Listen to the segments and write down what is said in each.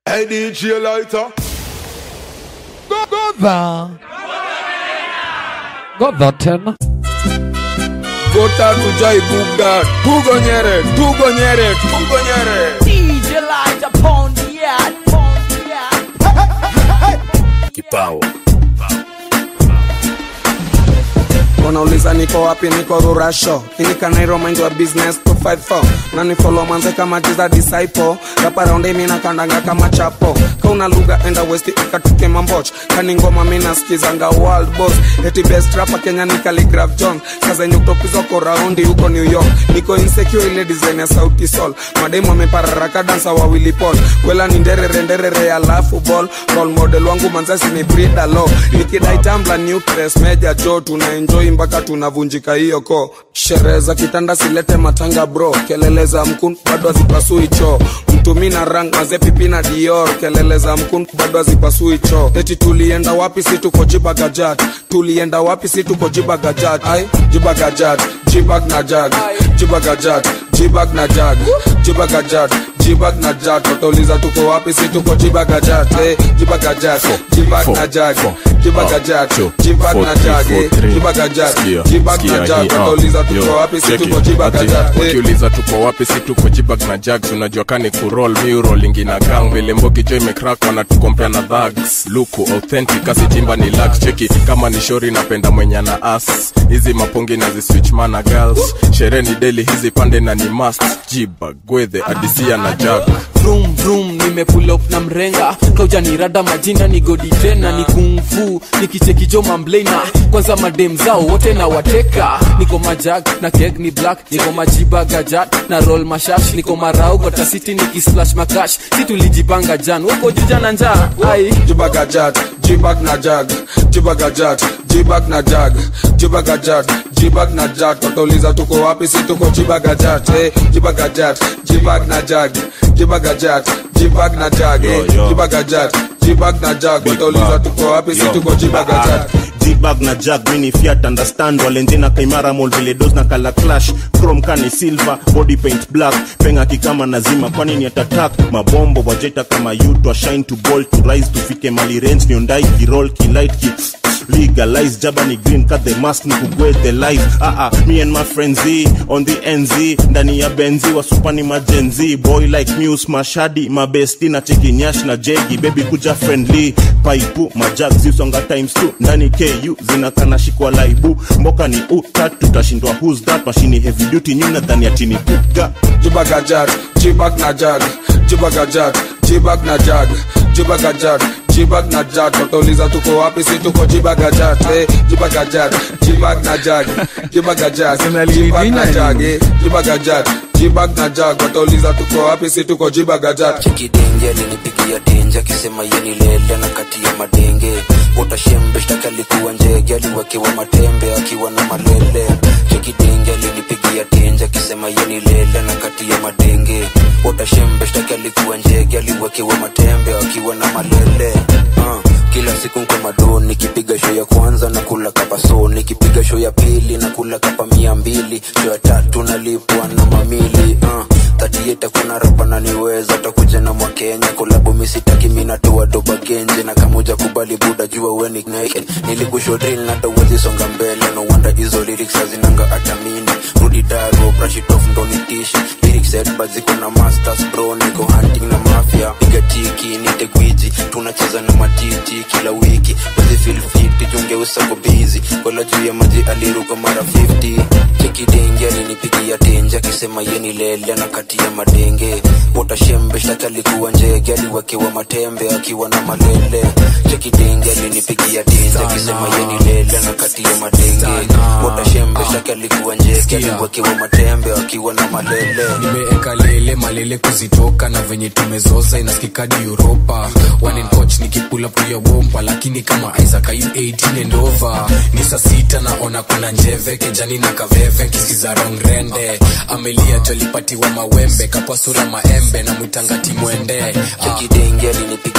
Hey DJ Lighter. Godha. Godha tena. Gota tujai buga. Tugonyere, tugonyere, tugonyere. DJ Light upon the yard, upon the yard. Kipao. wanauliza niko wapi niko rurasho inikanairo mind wa business 254 na ni follow manze kama jiza disciple rapa raundi mina kandanga kama chapo kauna lugha enda west ikatuke mamboch kani ngoma mina skizanga world boss eti best rapa kenya ni Khaligraph john sasa yenye kutopizwa ko raundi huko new york niko insecure ile design ya sauti sol mademu amepararaka dansa wawili pol kwela ni nderere nderere alafu ball role model wangu manzasi ni brida lo nikidai tambla nucleus meja jo tuna enjoy mpaka tunavunjika hiyo ko sherehe za kitanda silete matanga bro kelele za mkun bado hazipasui choo mtumi na rang mazepipi na dior kelele za mkun bado hazipasui choo eti tulienda wapi si tuko jibagajat tulienda wapi si tuko jibagajat ai jibagajat jibag na jag jibagajat jibag na jag jibagajat jibag na jag watauliza tuko wapi si tuko jibagajat eh, jibagajat jibag na jag jibagajat jibag na jag eh, jibagajat jibag na jag watauliza tuko wapi si tuko jibagajat eh. wakiuliza tuko wapi si tuko jibag na jags unajua kani kurol miurolingi na gang vile mbogi jo imekrak wanatukompea na dhags luku authentic asitimba ni lax cheki kama ni shori napenda mwenye na as hizi mapongi na ziswitch mana girls sherehe ni deli hizi pande na ni mast jibag gwedhe adisia na jag vroom vroom nimepull up na mrenga kaujanirada majina ni godi tena ni kungfu nikichekijo mamblena kwanza madem zao wote na wateka niko majag na keg ni black niko majiba gajat na roll mashash niko marau gotasiti nikisplash makash si tulijipanga jan woko juja na njaa ai jibagajat jibag na jag jibagajat jibag na jag jibagajat jibag na jag watauliza tuko wapi si tuko jibagajat eh, jibagajat jibag na jag jibagajat jibag na jag eh, jibagajat jibag na jag watauliza tuko wapi si tuko jibagajat jibag na jag mini fiat understand walenjena kaimara mol vile dos na kala clash chrome kani silver body paint black penga kikama nazima kwani ni atatak mabombo wajeta kama yutwa shine to ball to rise tufike mali range niondai kirol kilight ki legalize jaba ni green cut the mask ni kugwe the life ah ah me and my friends Z, on the nz ndani ya benzi wasupani majenzi boy like muse mashadi mabesti na cheki nyash na jegi baby kuja friendly paipu majag zisonga times two ndani ku zinakana shikwa laibu mboka ni utat tutashindwa who's that mashini heavy duty nyuna dhani ya chini puga jibagajat jibag na jag jibagajat jibag na jag jibagajat jibag na jag watauliza tuko wapi si tuko jibagajat eh, jibagajat jibag na jag jibagajat jibag na jag eh, jibagajat jibag na jag watauliza tuko wapi si tuko jibagajat chekidenge alinipigia denje akisema yeni lele na kati ya madenge utashembe shtaki alikuwa njege aliwekewa matembe akiwa na malele chekidenge alinipigia denje akisema yeni lele na kati ya madenge utashembe shtaki alikuwa njege aliwekewa matembe akiwa na malele uh. kila siku nko madon nikipiga show ya kwanza na kula kapa so nikipiga show ya pili na kula kapa mia mbili show ya tatu nalipwa na mamili uh. tatieta kuna rapa naniweza takuja na mwakenya kolabu misitaki minatoa doba genje na kamuja kubali buda jua weni naked nilikushodril na tawezi songa mbele no wonder hizo lyrics hazinanga hata mini rudi daro brashitof ndo nitishi lyrics edba ziko na masters bro niko hunting na mafia piga tiki nite gwiji tunacheza na matiti kila wiki wezi feel fit junge usako busy kola juu ya maji aliruka mara 50 chekidenge alinipigia tenje akisema yeni lele na kati ya madenge utashembe shtaki alikuwa njege aliwekewa matembe akiwa na malele chekidenge alinipigia tenje akisema yeni lele na kati ya madenge utashembe shtaki alikuwa njege aliwekewa matembe akiwa na malele nimeeka lele malele kuzitoka na venye tumezoza inaskikadi uropa wanencoch nikipula puya wompa lakini kama isaac ayu 18 and over ni saa sita naona kuna njeve kejani na kaveve kisikiza rongrende amelia jolipatiwa mawembe kapwa sura maembe na mwitangati mwende chekidenge alinipigia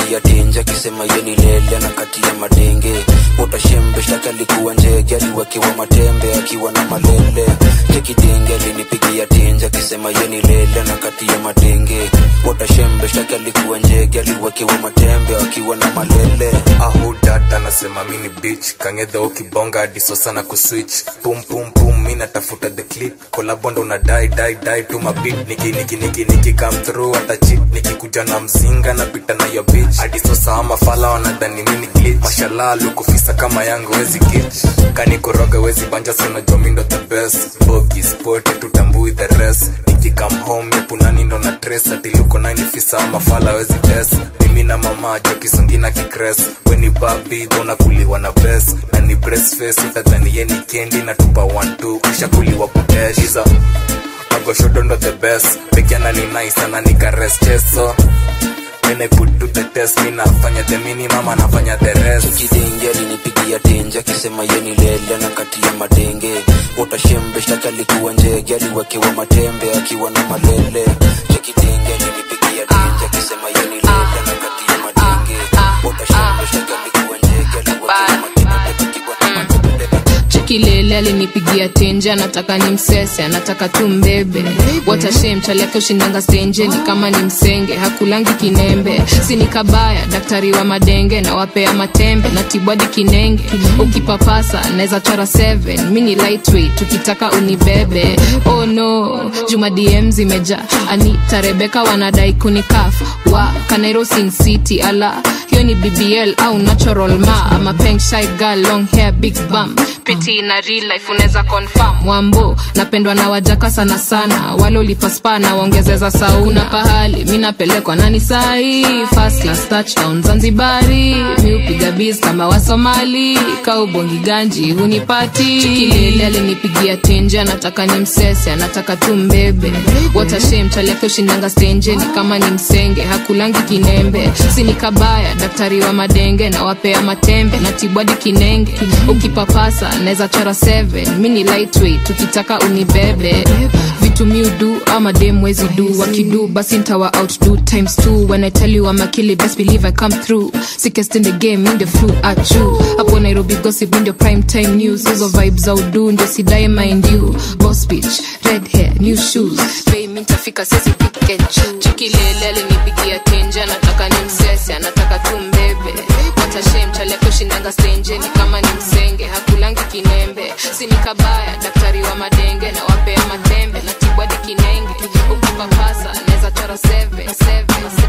alinipigia tenja akisema yeni lele na kati ya madenge utashembe shtaki alikuwa njege aliwekewa matembe akiwa na malele chekidenge alinipigia tenja akisema yeni lele na kati ya madenge utashembe shtaki alikuwa njege aliwekewa matembe akiwa na malele ahudat anasema mini bich kangedha ukibonga diso sana kuswitch pum pum pum mi natafuta the clip kolabondo na dai dai dai tu mabit niki niki niki niki come through hata chip nikikuja na mzinga napita na yo bitch adiso saa mafala wanadhani mini glitch mashallah lukufisa kama yangu wezi gitch kanikoroga wezi banja sana jomindo the best bogi sport tutambui the rest nikikam home epunani ndo na tres atiluko nainifisa mafala wezi test mimi na mama jo kisungina kikres weni babi unakuliwa na bes na ni breastface utadhani yeni kendi na tupa 12 ushakuliwa kuteshiza magoshodo ndo the best pekiana ni nice ana nikares cheso When I put to the test mi nafanya the minimum anafanya the rest kidenge alinipigia tenje akisema yeni lele na kati ya madenge utashembe shtaki alikuwa njege aliwekewa matembe akiwa na malele chekidenge alinipigia tenje akisema yeni lele na kati ya madenge utashembe shtaki alikuwa njege aliwekewa matembe akiwa na malele chekilele alinipigia tenje anataka ni msese anataka tu mbebe watashem chaliake ushindanga stenje ni kama ni msenge hakulangi kinembe sini kabaya daktari wa madenge na wapea matembe na tibwadi kinenge ukipapasa naweza chora 7 mini lightweight tukitaka unibebe oh no juma dm zimeja anita rebeka wanadai kunikaf wa kanairo sin city ala hiyo ni bbl au natural ma ama peng shy girl long hair big bum piti na real life unaweza confirm wambo napendwa na wajaka sana sana wale ulipaspa na waongezeza sauna pahali mi napelekwa nani sahi first class touchdown zanzibari mi upiga biz kama wasomali kaubongi ganji hunipati chikilele alinipigia tenje anataka ni msese anataka tu mbebe watashem chaliake ushindanga stenje ni kama ni msenge hakulangi kinembe sini kabaya daktari wa madenge na wapea matembe na tibwadi kinenge ukipapasa naweza chora 7 mini lightweight tukitaka unibebe vitu miudu ama dem wezi du wakidu basi ntawa outdo times two when i tell you I'm a killer best believe I come through sickest in the game in the flu achu hapo nairobi gossip ndio prime time news hizo vibes za udu ndio sidae mind you boss bitch red hair new shoes bei mi ntafika sisi pick and choose chikilele alinipigia tenje anataka ni msese anataka tu mbebe watashem chaliake ushindanga stenje ni kama ni msenge hakulangi kinembe sini kabaya daktari wa madenge na wapea matembe na tibwadi kinenge ukipapasa naweza chora 7 7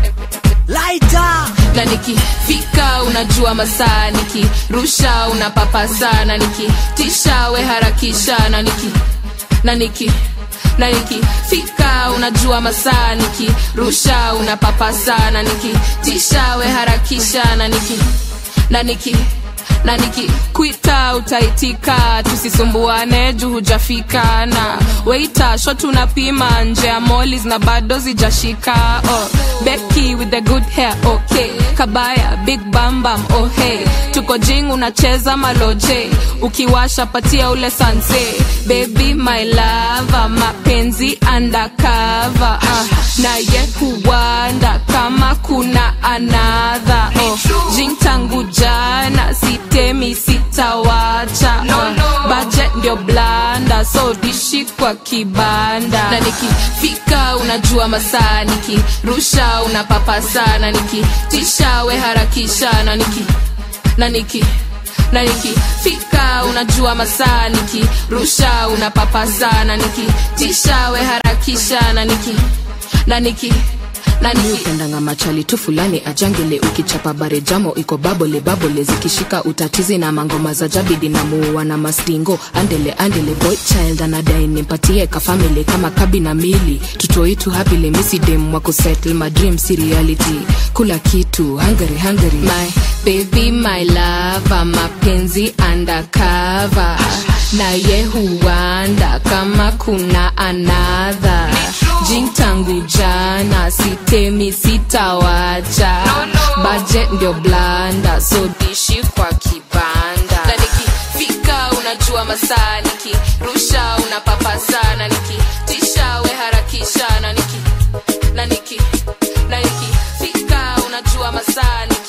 Lighter. na nikifika unajua masaa nikirusha unapapa sana nikitisha we harakisha na niki na niki na nikifika unajua masaa nikirusha unapapa sana nikitisha we harakisha na niki na niki na nikikwita utaitika tusisumbuane juu hujafika na weita sho tunapima nje ya molis na bado zijashika oh, beki with the good hair okay kabaya big bambam oh hey tuko jing unacheza maloje ukiwasha patia ule sanse baby my lava mapenzi undercover uh, naye huwanda kama kuna anadha oh, jing tangu jana sitemi sitawacha no, no. budget ndio blanda so dishi kwa kibanda na nikifika unajua masaa nikirusha unapapa sana nikitisha we harakisha na niki na niki na nikifika unajua masaa nikirusha unapapa sana nikitisha we harakisha na niki na niki na niupendanga machali tu fulani ajangele ukichapa bare jamo iko babole babole zikishika utatizi na mangoma za jabidi na muua na mastingo andele andele boy child anadai nimpatie kafamili kama kabi na mili tutoitu hapile misidem wako settle my dream si reality kula kitu hungary hungary my baby my lava mapenzi undercover naye huanda kama kuna anadha jing tangu jana sitemi sitawacha budget ndio blanda so dishi kwa kibanda na nikifika unajua masaa nikirusha unapapa sana nikitisha we harakisha na niki na niki na nikifika unajua masaa niki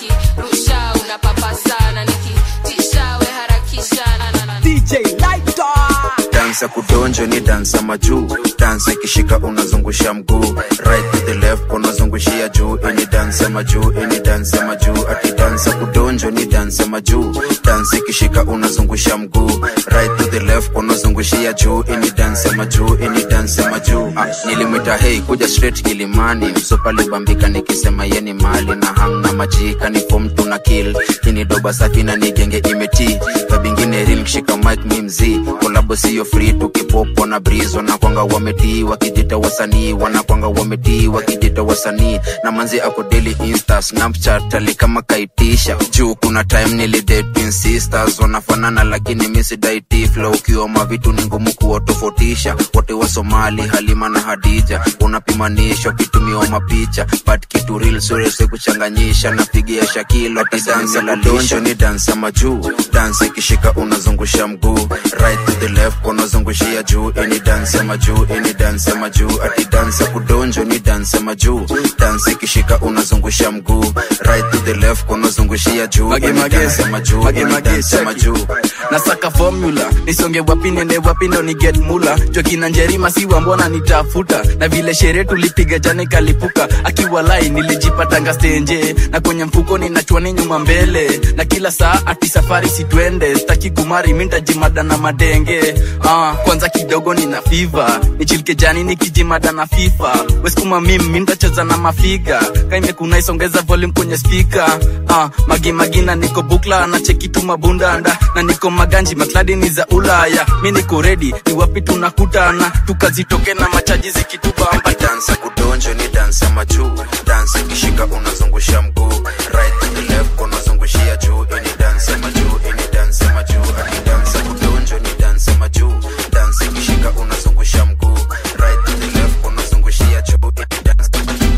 dansa kudonjo ni dansa majuu dansa ikishika unazungusha mguu right to the left unazungushia juu ini dansa majuu ini dansa majuu ati dansa kudonjo ni dansa majuu dansa ikishika unazungusha mguu right to the left unazungushia juu ini dansa majuu ini dansa majuu ah, nilimwita hei kuja straight kilimani msopa libambika nikisema yeni mali na hang na majika ni fom tuna kill ini doba safi na nigenge imeti kabingine real kishika mic mi mzii kolabo siyo free tukipopo na breeze wanakwanga wametii wakijita wasanii wanakwanga wametii wakijita wasanii na manzi ako daily insta snapchat ali kama kaitisha juu kuna time nilidate twin sisters wanafanana lakini misidaiti flow ukiwa mavitu ni ngumu kuwatofautisha wote wa somali halima na hadija unapimanishwa kitumiwa mapicha but kitu real surese kuchanganyisha napigia shakilo ati dansa la donjo ni dansa majuu dansa ikishika unazungusha mguu right to the left unazungushia juu ini dansa majuu ini dansa majuu ati dansa kudonjo ni dansa majuu dansa ikishika unazungusha mguu right to the left unazungushia juu ini dansa majuu ini dansa majuu nasaka formula nisonge wapi nende wapi ndo ni get mula jokina njerima siwa mbona nitafuta na vile sherehe tulipiga jana ikalipuka akiwa lai nilijipatanga stenje na kwenye mfuko ninachwani nyuma mbele na kila saa ati safari sitwende staki kumari mintajimada na madenge ah, kwanza kidogo nina fiva nichilike jani nikijimada na fifa weskuma mim mintacheza na mafiga kaimekuna isongeza volume kwenye spika ah, magimagina niko bukla na cheki tu mabundanda na niko maganji makladi ni za ulaya mi niko redi ni wapi tunakutana tukazitoke na machaji zikitubamba dansa kudonjo ni dansa majuu dansa ikishika unazungusha mguu right to the left unazungushia juu ini dansa majuu ini dansa majuu ati dansa kudonjo ni dansa majuu dansa ikishika unazungusha mguu right to the left unazungushia juu ini dansa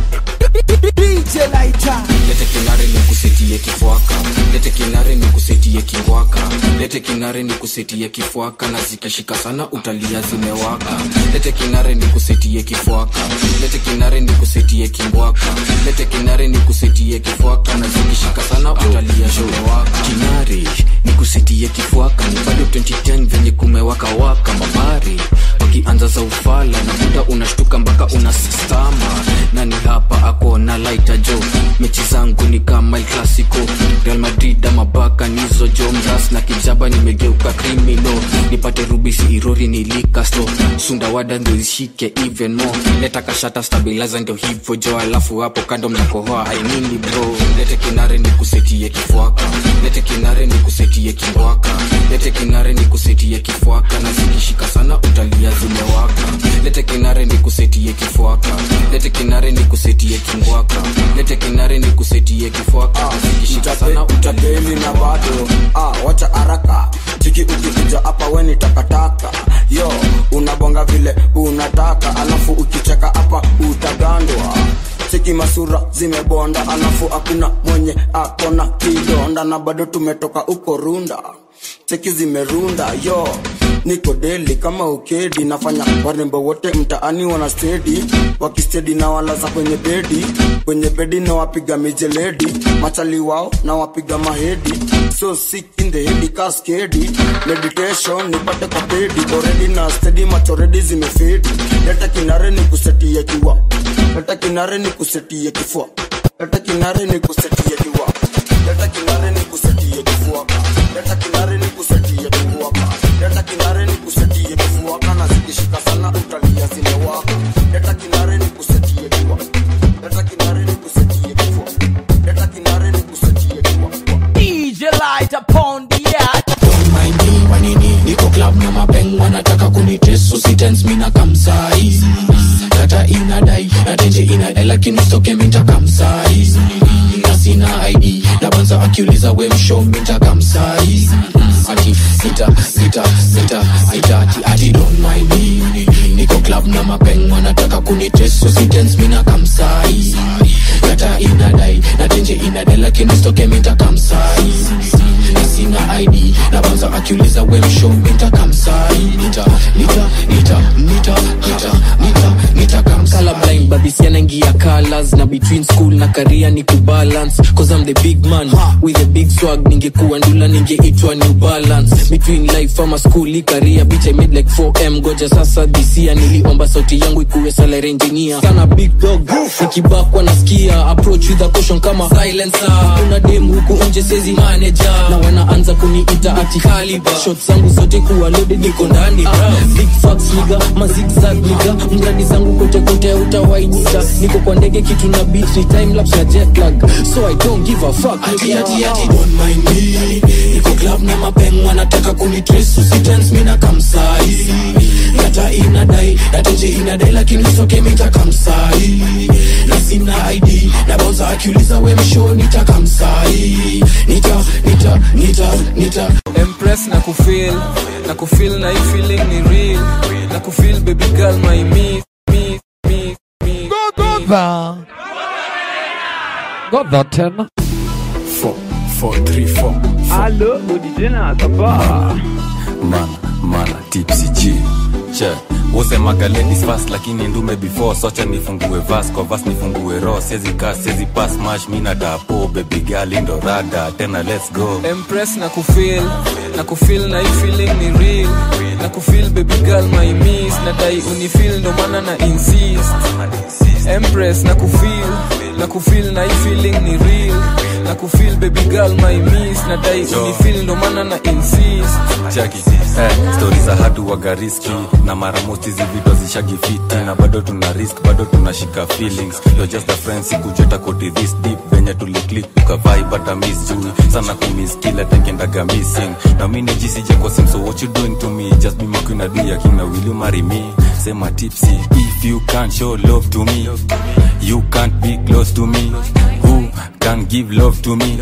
DJ Lighter. lete kinare ni kusetie kifwaka lete kinare ni kusetie kingwaka lete kinare ni kusetie kifwaka na zikishika sana utalia zimewaka lete kinare ni kusetie kifwaka lete kinare ni kusetie kingwaka lete kinare ni kusetie kifwaka na zikishika sana utalia zimewaka kinare ni kusetie kifwaka ni bado 2010 venye kumewaka waka mabari wakianza za ufala na muda unashtuka mpaka unasistama nani hapa ako na laita jo mechi zangu ni kama el clasico real madrid ama baka nizo jo mras na kijaba nimegeuka krimino nipate rubisi irori nilikasto sundawada ndo ishike even more leta kashata stabilizer ndio hivyo jo alafu hapo kando mnakohoa ainini bro lete kinare ni kusetie kifwaka lete kinare ni kusetie kingwaka lete kinare ni kusetie kifwaka na zikishika sana utalia zimewaka lete kinare ni kusetie kifwaka lete kinare ni kusetie kingwaka lete kinare ni kusetie kifwaka na zikishika sana utapeli na bado ah, wacha haraka chiki ukikuja hapa weni takataka yo unabonga vile unataka alafu ukicheka hapa utagandwa cheki masura zimebonda alafu hakuna mwenye akona kidonda na bado tumetoka uko runda cheki zimerunda yo niko deli kama ukedi nafanya warembo wote mtaani wana stedi wakistedi na walaza kwenye bedi kwenye bedi na wapiga mijeledi machali wao na wapiga mahedi so sick in the head kaskedi meditation nipate kwa pedi already na stedi machoredi zimefedi leta kinare ni kusetie kiwa leta kinare ni kusetie kifua leta kinare ni kusetie kiwa leta kinare ni kusetie kifua leta kinare ni kusetie kifua leta kinare ni kusetie kifua kana zikishika sana utalia zimewaka leta kinare ni kusetie kiwa leta kinare ni kusetie kifua leta kinare ni kusetie kiwa DJ Lighter upon the air. maini manini niko club na mapeng wanataka kunitesu sitens mina kamsai data inadai na tenje inadai lakini ustoke minta kamsai na sina id na banza akiuliza we msho minta kamsai ati sita sita sita sita ati ati don't mind me niko club na mapeng wanataka kunitesu sitens mina kamsai data inadai na tenje inadai lakini ustoke minta kamsai na sina id na banza akiuliza we msho minta kamsai nita nita nita nita nita nita nita kamsai colorblind babisi anaingia colors na between school na career ni kubalance cause I'm the big man with a big swag ningekuwa ndula ningeitwa new balance between life ama school i career bitch I made like 4m goja sasa this year niliomba sauti yangu ikuwe salary engineer sana big dog nikibakwa nasikia approach with a caution kama silencer kuna dem huku nje sezi manager na wanaanza kuniita ati caliber shots zangu zote kuwa loaded niko ndani bra big facts nigga mazigzag nigga mradi zangu kote kote utawainita niko kwa ndege kitu na beat ni time lapse na jet lag so I don't give a fuck ati ati ati don't mind me niko club na mapeng wanataka kunitrace usitense mina kamsai data inadai datenje inadai lakini usoke mitakamsai na sina id na boza akiuliza we msho nitakamsai nita nita nita nita Empress na kufeel na kufeel na hii feeling ni real na kufeel baby girl my me me me me Godova. Godva tena. Four, four, three, four. Allo, udijena saba. mana mana tipsy g che wosemaga ladies fast lakini ndume before socha nifungue vas kwa vas nifungue ro siezi ka siezi pas mash mina dapo baby girl indo rada tena let's go Empress na kufeel na kufeel na hii feeling ni real na kufeel baby girl my miss na dai unifeel ndo maana na insist Empress na kufeel na kufeel na hii feeling ni real na kufeel baby girl my miss na dai Yo. unifeel ndo maana na insist chaki eh, stori za hatu waga riski na mara mosti hizi video zishagi fiti na bado tuna risk bado tunashika feelings you're just a friend sikujeta koti this deep venye tuliclik tukavai bata miss juu sana kumiss kila tenkendaga missing na mi nijisije kwa sim so what you doing to me just be my queen adu ya king na will you marry me sema tipsy if you can't show love to me you can't be close to me who can give love to me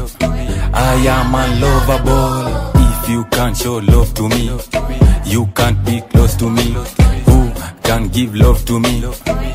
I am unlovable if you can't show love to me you can't be close to me who can give love to me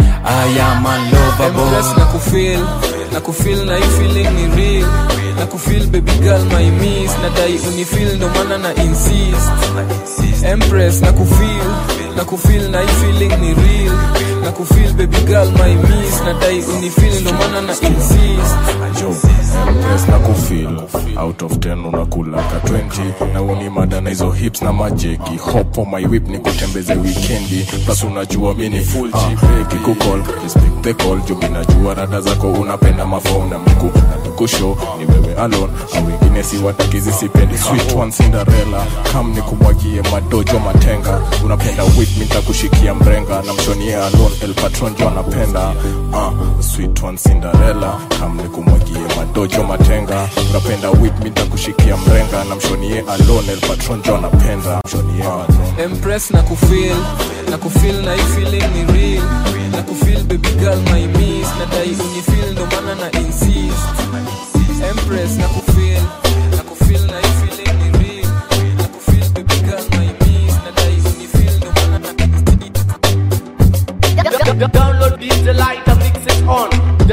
I am unlovable Empress na kufeel na kufeel na hii feeling ni real na kufeel baby girl my miss na dai unifeel ndo maana na insist Empress na kufeel na kufeel na hii feeling ni real na kufeel baby girl my miss na dai unifeel ndo maana na insist Empress na kufeel out of 10 unakula ka 20 na uni mada na hizo hips na majeki hop on my whip ni kutembeze weekendi plus unajua mi ni full uh, kikukol respect the call juu mi najua rada zako unapenda mafom na mku na nikusho ni wewe alone au wengine si watakizi sipendi sweet one Cinderella kam ni kumwagie madojo matenga unapenda whip mi nitakushikia mrenga na mshonie alone el patron jo anapenda uh, sweet one Cinderella kam ni kumwagie madojo matenga unapenda whip mi nitakushikia mrenga na mshonie alone el patron jo anapenda mshonie alone Empress na kufeel na kufeel na hii feeling ni real na kufeel baby girl my miss na dai unifeel ndo maana na insist Empress na kufeel na kufeel na hii feeling ni real na kufeel baby girl my miss na dai unifeel ndo maana na Download DJ Lighter, mix it on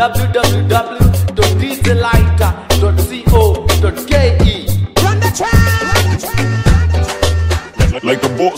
www.djlighter.co.ke. Run the like a boss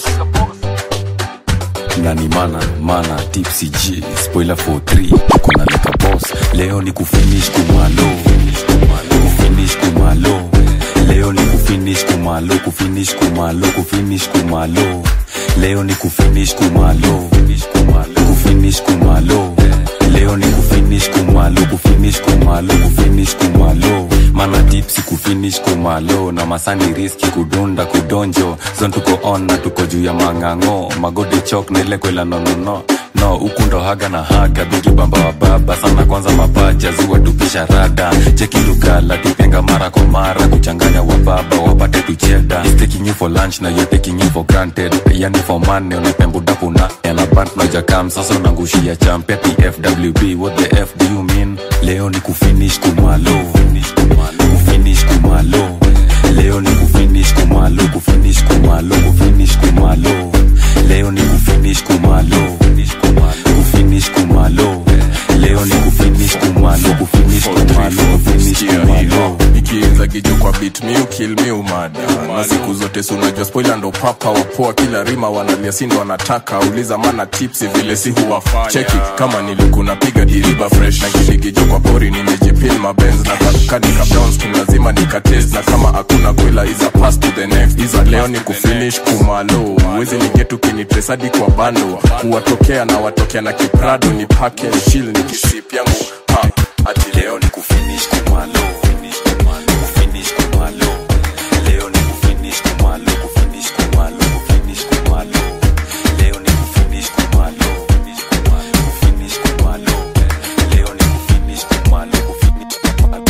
nani mana mana tipsy g spoiler for 3 kuna leka boss leo ni kufinish kumalo kufinish kumalo leo ni kufinish kumalo kufinish kumalo kufinish kumalo leo ni kufinish kumalo kufinish kumalo leo ni kufinish kumalo kufinish kumalo kufinish kumalo mana tipsi kufinish kumalo na masani riski kudunda kudonjo zon tuko on na tuko juu ya mang'ang'o magodi chok na ile kwela nonono no huku ndo haga na haga bigi bamba wa baba sana kwanza mapacha ziwa tupisha rada cheki lugala tupenga mara kwa mara kuchanganya wa baba wapate tucheda He's taking you for lunch na you're taking you for granted yani for money unapembudapu na yana band na jakam sasa unangushia champe tfwb what the f do you mean leo ni kufinish kumalo kufinish kumalo leo ni kufinish kumalo kufinish kumalo kufinish kumalo leo ni kufinish kumalo kufinish kumalo leo ni kufinish kumalo kufinish kumalo kufinish kumalo ikiinza zagijo kwa bit miu kill miu mada na siku zote si unajua spoiler ndo papa wapoa kila rima wanalia sindo wanataka uliza mana tipsi vile si huwafanya cheki kama nilikuna piga diriba fresh na kiligijo kwa pori nimejipin mabenz na kankani kabdownskin lazima nikatest na kama hakuna kwela iza pass to the next iza leo ni kufinish kumalo uwezi nigetu kinitresadi kwa bando kuwatokea na watokea na kiprado ni pake shil ni kisip yangu ha ati leo ni kufinish kumalo kufinish kumalo leo ni kufinish kumalo kufinish kumalo kufinish kumalo leo ni kufinish kumalo kufinish kumalo leo ni kufinish kumalo kufinish kumalo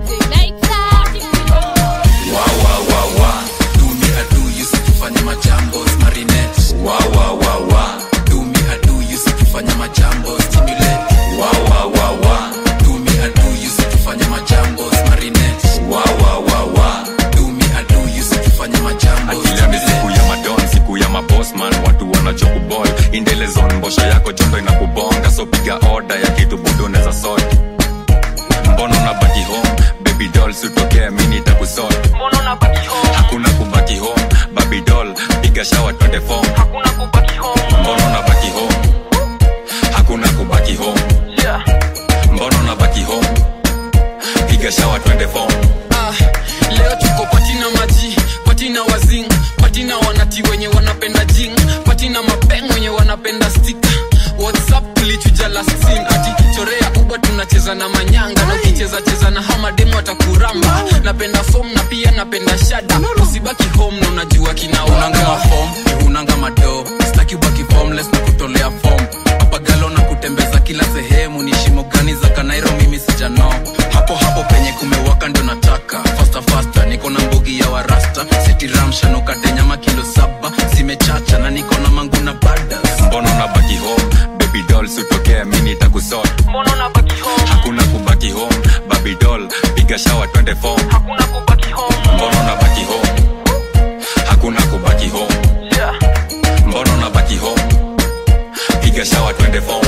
Wa, wa, wa, wa. Do me a do, you see kufanya majambos, marinette. Wa, wa, wa, wa. Do me a do, you see kufanya majambos, stimulate. Wa, wa, wa, wa. Do me a do, you see kufanya majambos, marinette. Wa, wa, wa, wa. Do me a do, you see kufanya majambos, akileo ni siku ya madon siku ya mabosman watu wanachokubol indelezon mbosha yako jondo inakubonga so piga oda ya kitu budone za soti mbona unabaki home baby doll sutokea mini itakusot hakuna kubaki home baby doll piga shawa twende fom mbona unabaki home hakuna kubaki home mbona unabaki home piga shawa twende fom Ah, leo tuko patina maji patina wazing patina wanati wenye wanapenda jing patina mapeng wenye wanapenda stika whatsapp tulichuja last scene ati chorea uba tunacheza na manyanga na ukicheza cheza na hamademu atakuramba napenda fom na pia napenda shada usibaki home na unajua kinaunanga mafom unanga mado staki ubaki formless na kutolea fom papagalo na kutembeza kila sehemu ni shimo gani za kanairo mimi sijano hapo hapo penye kumewaka ndo nataka fasta fasta niko na mbugi ya warasta sitiramshanukate nyama kilo saba zimechacha na niko na mangu na badas mbona unabaki home baby doll sutokea mini itakusot hakuna kubaki home baby doll piga shawa twende fom mbona unabaki home hakuna kubaki home mbona unabaki home piga shawa twende fom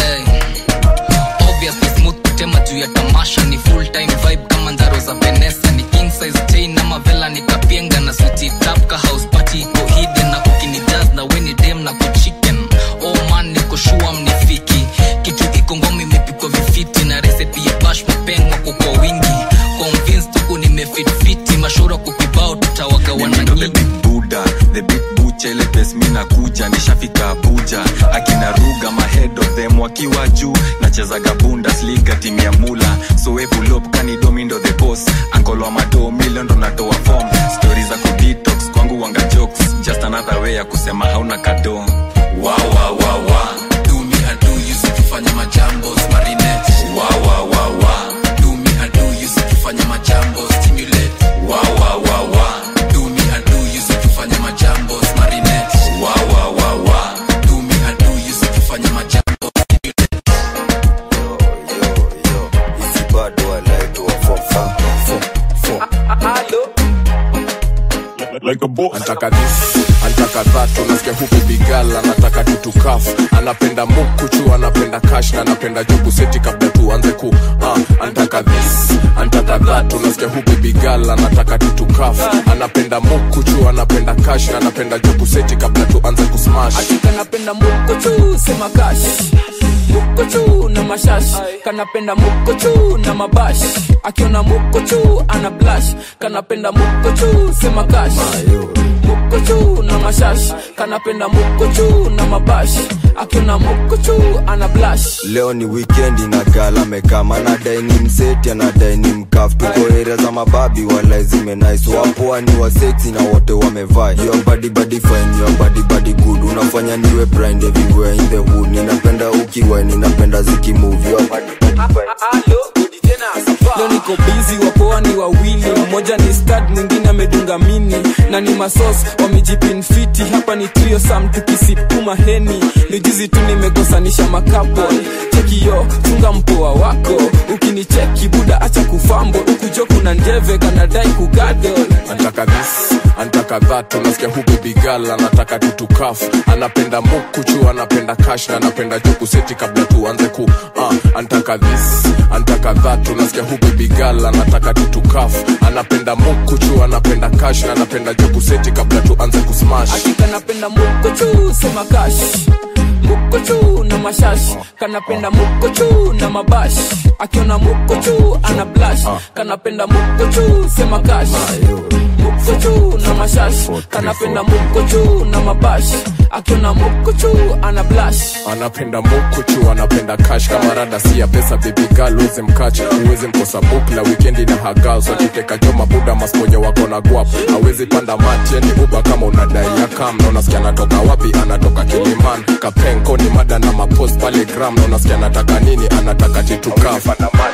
obviously smooth kutema juu ya tamasha ni full time vibe kama ndaro za venesa ni king size chain ama vela ni kapienga na switi tap ka house party iko hidden na kukini jazz na weni dem na kuchicken oh man niko shua mnifiki kitu iko ngoma imepikwa vifiti na recipe ya bash mapengwa kwa kwa wingi convinced huku nimefitfiti mashura kukibao tutawagawana Mimi ndo the big buddha the big bucha ile pes mi nakuja nishafika abuja akina ruga mahead of them wakiwa juu nachezaga bundesliga timu ya mula so we pull up kanidomi ndo the boss ankolo mado milion ndo natoa form stori za kudetox kwangu wanga jokes just another way ya kusema hauna kado wa wa wa wa do me a do you see kufanya majambos marinette wa wa wa wa do me a do you see kufanya majambos stimulate wa wa wa wa do me a do you see kufanya majambos marinette wa wa wa wa do me a do you see kufanya majambos like a boss. Antaka this, antaka that, unasikia huku bigala, anataka tutukaf, anapenda mukuchu, anapenda cash na anapenda jugu seti kabla tuanze ku uh, antaka this, antaka that, unasikia huku bigala, anataka tutukaf, anapenda mukuchu, anapenda cash na anapenda jugu seti kabla tuanze kusmash. kanapenda mukochu sema kash mukochu na mashash kanapenda mukochu na mabash akiona mukochu ana blash kanapenda mukochu sema kash mukochu na mashash kanapenda mukochu na mabash akiona mukochu ana blash leo ni wikendi na gala mekama anadai ni mseti anadai ni mkaf tuko area za mababi wala zimenais wapoa ni waseksi na wote wamevaa your body body fine your body body good unafanya niwe blind everywhere in the hood ninapenda ukiwa ninapenda zikimove your body leo niko bizi wapoa ni wawili mmoja ni stad mwingine amedunga mini na ni masos wamejipinfiti hapa ni trio sam tukisipuma heni ni juzi tu nimekosanisha makapo chekiyo chunga mpoa wako ukinicheki buda acha kufambo ukujo kuna njeve kanadai kugadol Antaka this, antaka antaka dhatu nasikia hu bebigal anataka tutukafu anapenda mukuchu anapenda kash na anapenda jokuseti kabla tuanze ku uh, antaka this antaka dhatu nasikia hu bebigal anataka tutukafu anapenda mukuchu anapenda kash na anapenda jokuseti kabla tuanze kusmash kanapenda mukochu sema kash mukochu na mashash kanapenda mukochu na mabash akiona mukochu ana blash kanapenda mukochu sema kash mukochu na mashash kanapenda mukochu na mabash akiona mukochu ana blash anapenda mukuchu anapenda kash kama rada si ya pesa bebigal uweze mkach uweze mkosa bukla wikendi na hagal wakiteka joma buda masponyo wako na guap awezi panda matieni uba kama unadai ya kam na unasikia anatoka wapi anatoka kiliman kapenko ni mada na mapost pale gram na unasikia anataka nini anataka titukaf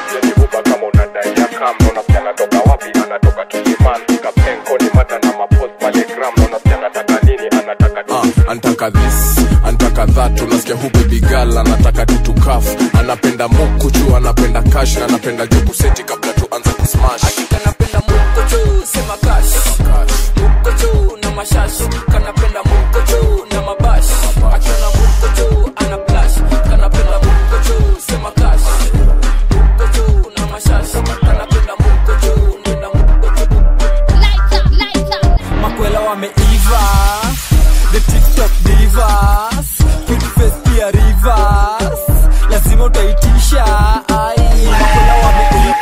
antaka this antaka that unasikia hu bebigal anataka tutukafu anapenda mukuchu anapenda kash na anapenda jokuseti kabla tuanze kusmash mukochu sema kash mukochu na mashash kanapenda mukochu na mabash akiona mukochu ana blash kanapenda mukochu sema kash mukochu na mashash kanapenda mukochu nenda makwela wameiva the tiktok divas cute face pia rivers lazima utaitisha ai makwela wameiva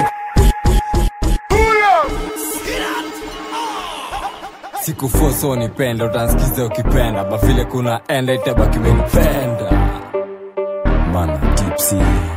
sikufoso nipenda utansikiza ukipenda bavile kuna enda itabaki menipenda mana tipsi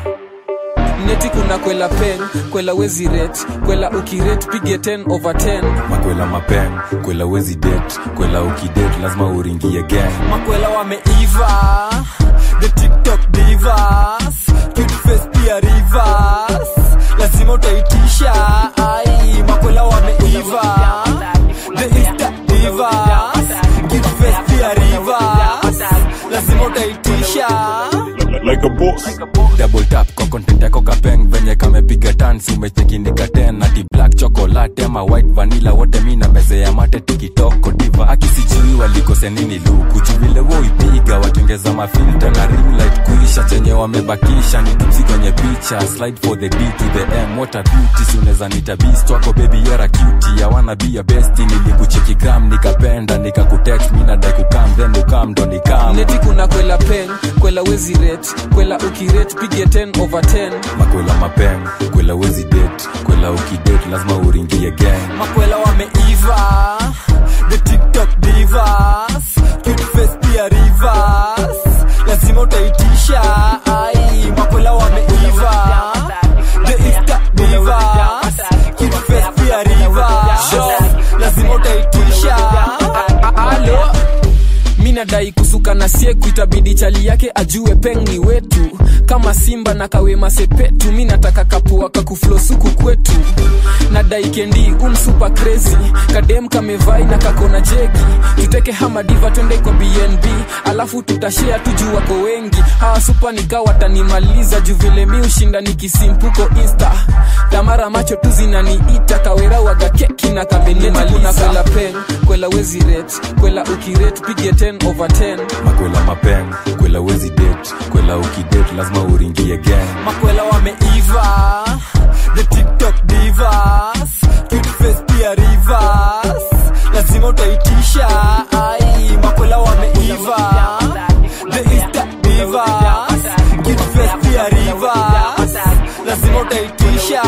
neti kuna kwela pen kwela wezi ret kwela ukiret pige 10 over 10 makwela mapen kwela wezi det kwela ukidet lazima uringie gang makwela wameiva the tiktok divas cute face pia rivers lazima utaitisha ai makwela wameiva the insta divas cute face pia rivers lazima utaitisha like a boss double tap kwa content yako kapeng venye kamepiga tansi umechekinika ten ati black chocolate ama white vanilla wote mi na meze ya mate tikitoko diva akisijui walikose nini luku juvile woipiga wakiongeza mafilta na ring light kuisha chenye wamebakisha ni tupsi kwenye picha slide for the d to the m what a beauty si unaweza nita beast wako baby yara cutie I wanna be your bestie nilikucheki gram nikapenda nikakutext mi nadai kukam then ukam ndo nikam neti kuna kwela pen kwela wezi ret kwela ukiret pige 10 over 10 makwela mapen kwela wezi det kwela ukidet lazima uringie gang makwela wameiva the tiktok divas cute face pia rivers lazima utaitisha ai makwela wameiva the insta divas cute face pia rivers lazima utaitisha alo mi nadai kusuka na sieku itabidi chali yake ajue peng ni wetu kama simba na kawema sepetu mi nataka kapua kakuflosuku kwetu nadai kendi umsupa crazy kadem kamevai na kakona jegi tuteke hamadiva twende kwa bnb alafu tutashea tuju wako wengi hawa supa nika watanimaliza juu vile mi ushinda nikisimpuko insta tamara macho tu zinaniita kawera waga keki na kamenimaliza kwela pen kwela wezi ret kwela ukiret pige 10 over 10 makwela mapen kwela wezi det kwela ukidet lazima uringie gang makwela wameiva the tiktok divas cute face pia rivers lazima utaitisha ai makwela wameiva the insta divas cute face pia rivers lazima utaitisha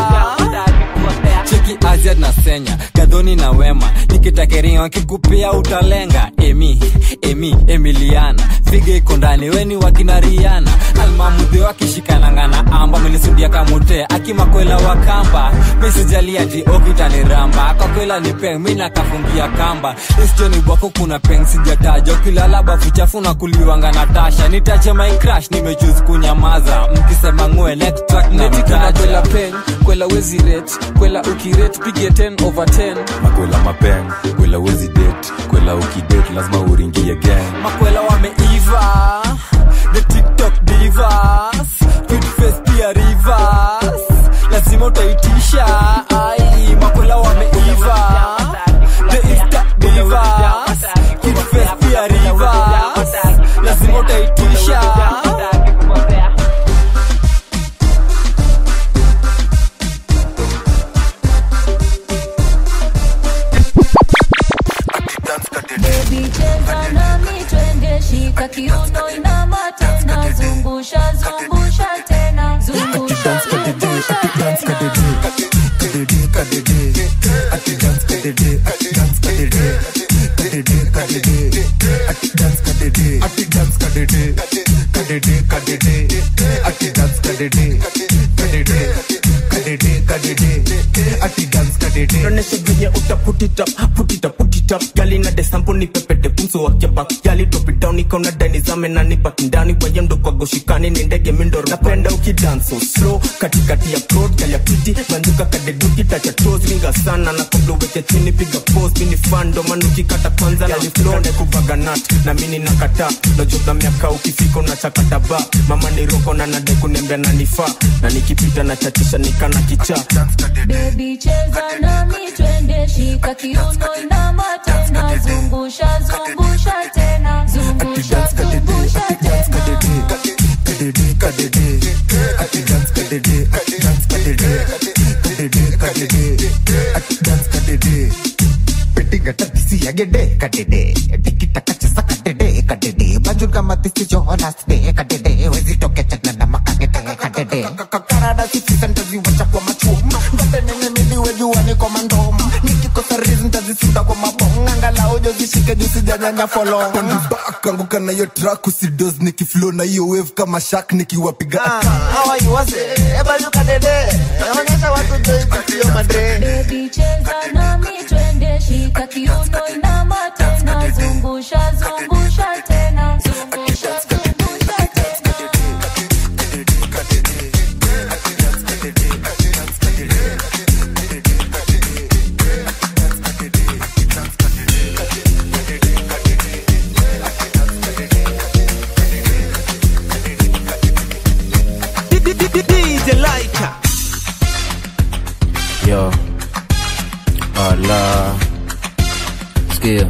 cheki azia na senya gadhoni na wema nikitakeria kikupia utalenga emi emi emiliana figa iko ndani weni wakinariana almamudhi wakishikananga na amba menisudia kamute akimakwela wa kamba mesijalia ti okitaniramba kakwela ni peng mi nakafungia kamba isichoni bwako kuna peng sijataja ukilala bafu chafu na kuliwanga na tasha nitache my crash nimechuse kunyamaza mkisema ngwe next track na neti kuna kwela mtaja pen kwela wezi ret kwela ukiret pige 10 over 10 makwela mapen kwela wezi det kwela ukidet lazima uringie gang makwela wameiva the tiktok divas cute face pia rivers lazima utaitisha ai makwela wameiva the insta divas kadede ati dance kadede ati dance kadede kadede kadede ati dance kadede ati dance kadede kadede kadede ati dance kadede kadede kadede kadede ati dance kadede Tuoneshe venye uta put it up, put it up, put it up. Gali na desampo ni pepete pumso wake back. Gali drop it down ikaona dani zame na nipaki ndani kwa yendo kwa goshikani ni ndege mindo napenda ukidance so slow katikati ya prod gali ya piti banduka kadeduki tacha toes ringa sana na kabla uweke chini piga pose mini fan ndo maana ukikata kwanza na flow na kuvaga nut na mini nakata najota miaka ukifika unachakata ba mama ni roko na nade kunembea na nifaa na nikipita na chachisha nikana kichaa Baby cheza nami twende shika kiuno inama tena zungusha zungusha tena zungusha zungusha tena kadede kadede ati dance kadede ati dance kadede kadede kadede ati dance kadede pitigata disi agede kadede tikitaka chesa kadede kadede bajurga matisi johonasde kadede wezitoke chana na makagede kadede karada sisi sentazi wacha kwa machuma ngate nene niliwe juani kwa mandoma nikikosa rizi ntazisunda kwa mabonga angalau jo zishike juu sijanyanya folonga pandibak anguka na hiyo track usidos nikiflow na hiyo wave kama shak nikiwapiga onyesha watu joikutio madre Baby cheza nami twende shika kiuno inama tena zungusha zungusha tena zungusha zungusha tena DJ Laika yo ala skia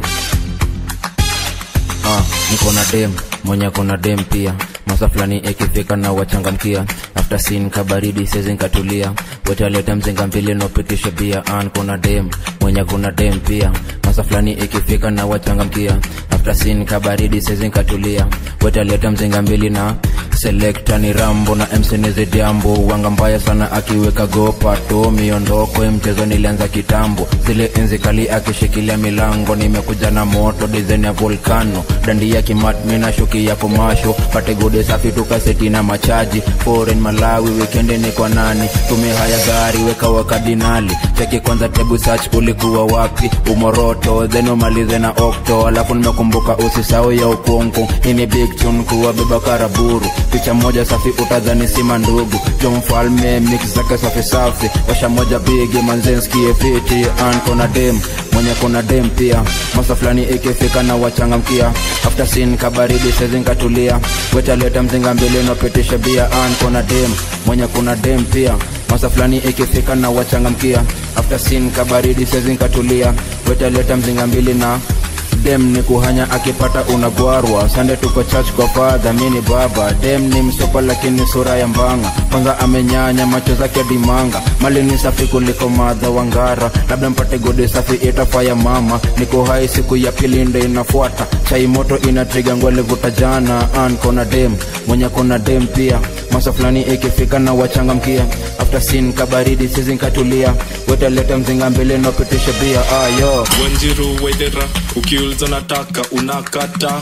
ah, niko na dem mwenye kona dem pia masa fulani ikifika na wachangamkia after sin kabaridi sezi nkatulia wetaleta mzinga mbili nopitisha bia an kuna dem mwenye kuna dem pia masa fulani ikifika na wachangamkia after sin kabaridi sezi nkatulia wetaleta mzinga mbili na selekta ni rambo na msenizi diambo wanga mbaya sana akiweka gopato miondoko mchezo nilianza kitambo zile enzi kali akishikilia milango nimekuja na moto dizen ya volkano dandi ya kimat mina shuki ya komasho pate gode safi tukaseti na machaji foreign malawi wikendi ni kwa nani tume haya gari weka wakadinali cheki kwanza tebu search ulikuwa wapi umoroto then umalize na okto alafu nimekumbuka usisau ya ukonko ini big tune kuwa beba karaburu picha moja safi utadhani sima ndugu jo mfalme mix zake safi safi washa moja bigi manzenskie fiti an kona dem mwenye kuna dem pia masa fulani ikifika na wachangamkia after sin kabaridi sezinkatulia wetaleta mzinga mbili napitisha bia an kona dem mwenye kuna dem pia masa fulani ikifika na wachangamkia after sin kabaridi sezinkatulia wetaleta mzinga mbili na dem ni kuhanya akipata unagwarwa sande tuko church kwa fadha mini baba dem ni msopa lakini sura ya mbanga kwanza amenyanya macho zake dimanga mali ni safi kuliko madha wangara labda mpate gode safi itafaya mama niko hai siku ya pili ndo inafuata chai moto inatriga ngwalivuta jana an kona dem mwenye kona dem pia masa fulani ikifika na wachangamkia after sin kabaridi sizinkatulia wetaleta mzinga mbele napitisha bia ayo wanjiru waithera ukiuliza nataka unakata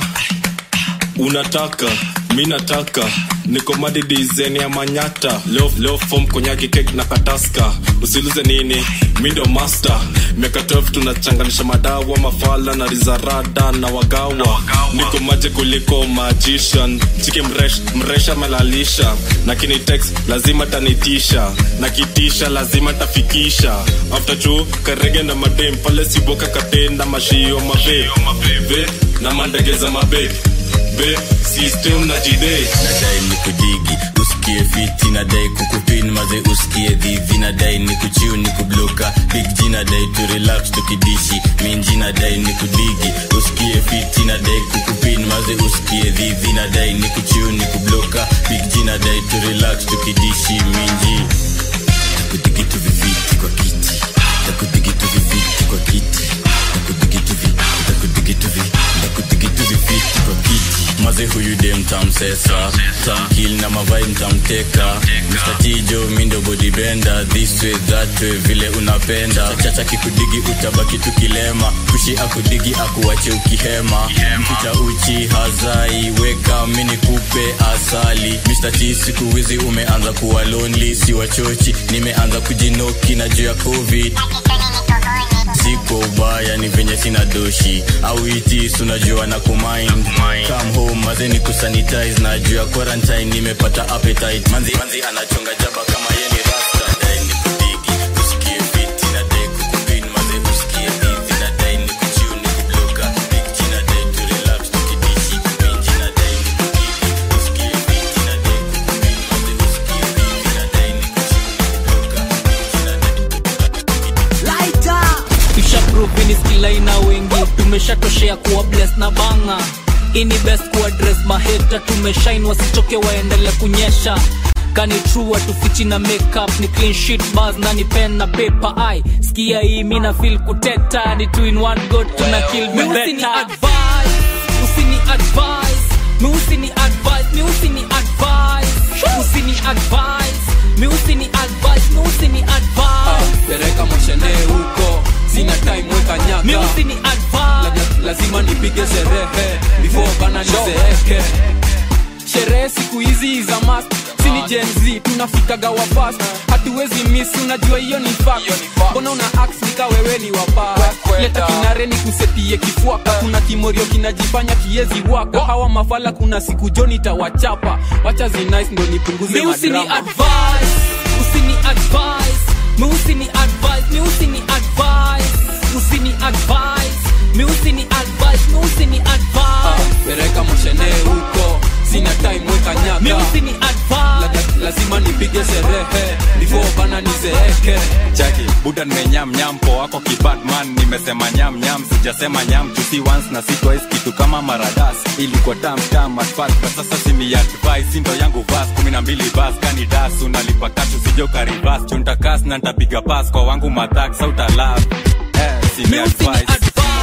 unataka mi nataka niko madi dizen ya manyata leo, leo fom konyaki kek na kataska usiulize nini mi ndo master miaka 12 tunachanganisha madawa mafala na rizarada na wagawa niko maje kuliko magician chiki mresh, mresha melalisha na kinitex lazima tanitisha na kitisha lazima tafikisha after juu karege na madem pale siboka katenda mashio mabe ve na mandege za mabe be system na jide nadai ni kudigi usikie fiti nadai kukupin maze usikie dhivi nadai ni kuchiu ni kubloka big g nadai tu relax tukidishi minji nadai ni kudigi usikie fiti nadai kukupin maze usikie dhivi nadai ni kuchiu ni kubloka big g nadai tu relax tukidishi minji takudigi tu viviti kwa kiti takudigi tu viviti kwa kiti takudigi tu vi takudigi tu vi takudigi tu viviti kwa kiti maze huyu dem ntamsesa tamkil na mavai ntamteka mstatijo mindo bodibenda this way that way vile unapenda chacha kikudigi utabaki tukilema kushi akudigi akuache ukihema mpicha uchi hazai weka mini kupe asali Mr. T siku hizi umeanza kuwa lonely si wachochi nimeanza kujinoki na juu ya covid siko ubaya ni venye sina doshi au itis unajua na kumind come home maze ni kusanitize na juu ya quarantine nimepata appetite manzi, manzi anachonga jaba kama ye ni rasta dai ni kudigi usikie fiti na dai kukupin maze usikie hivi na dai ni kuchiu ni kubloka big jina dai to relax tukidishi minji na dai ni kudigi usikie fiti na dai kukupin maze usikie hivi na dai ni kuchiu ni kubloka big jina tushaprovini skilaina wengi tumeshatoshea kuwa bles na banga ini best kuadres maheta tumeshain wasichoke waendele kunyesha kani true tufichi na makeup ni clean sheet bars na ni pen na paper ai skia hii mina feel kuteta ni two in one go tuna kill me better advice usini advice mi usini advice mi usini advice usini advice mi usini advice mi usini advice pereka moshene huko sina time weka nyaka mi usini advice La- lazima nipige sherehe before bana nizeeke sherehe siku hizi za mas sini Gen Z tunafikaga wa fast hatuwezi miss unajua hiyo ni fact mbona una ax nika wewe ni wapa leta kinare ni kusetie kifuaka kuna kimorio kinajifanya kiezi waka hawa mafala kuna siku joni tawachapa wacha zinice ndo nipunguze mi usini madrama advice usini advice mi usini advice mi usini advice usini advice mi usini advice mi usini advice pereka moshene huko sina time weka nyaka mi usini advice La- lazima nipige sherehe before bana nizeeke chaki buda nimenyamnyam po wako kibadman nimesema nyamnyam sijasema nyam jusi once na si twice kitu kama maradas ilikuwa tamtam atfat kwa sasa sini advice ndo yangu vas kumi na mbili bas kani das unalipa kashu sijo karibas chuntakas na ntapiga pas kwa wangu matak sautalaf eh, sini advice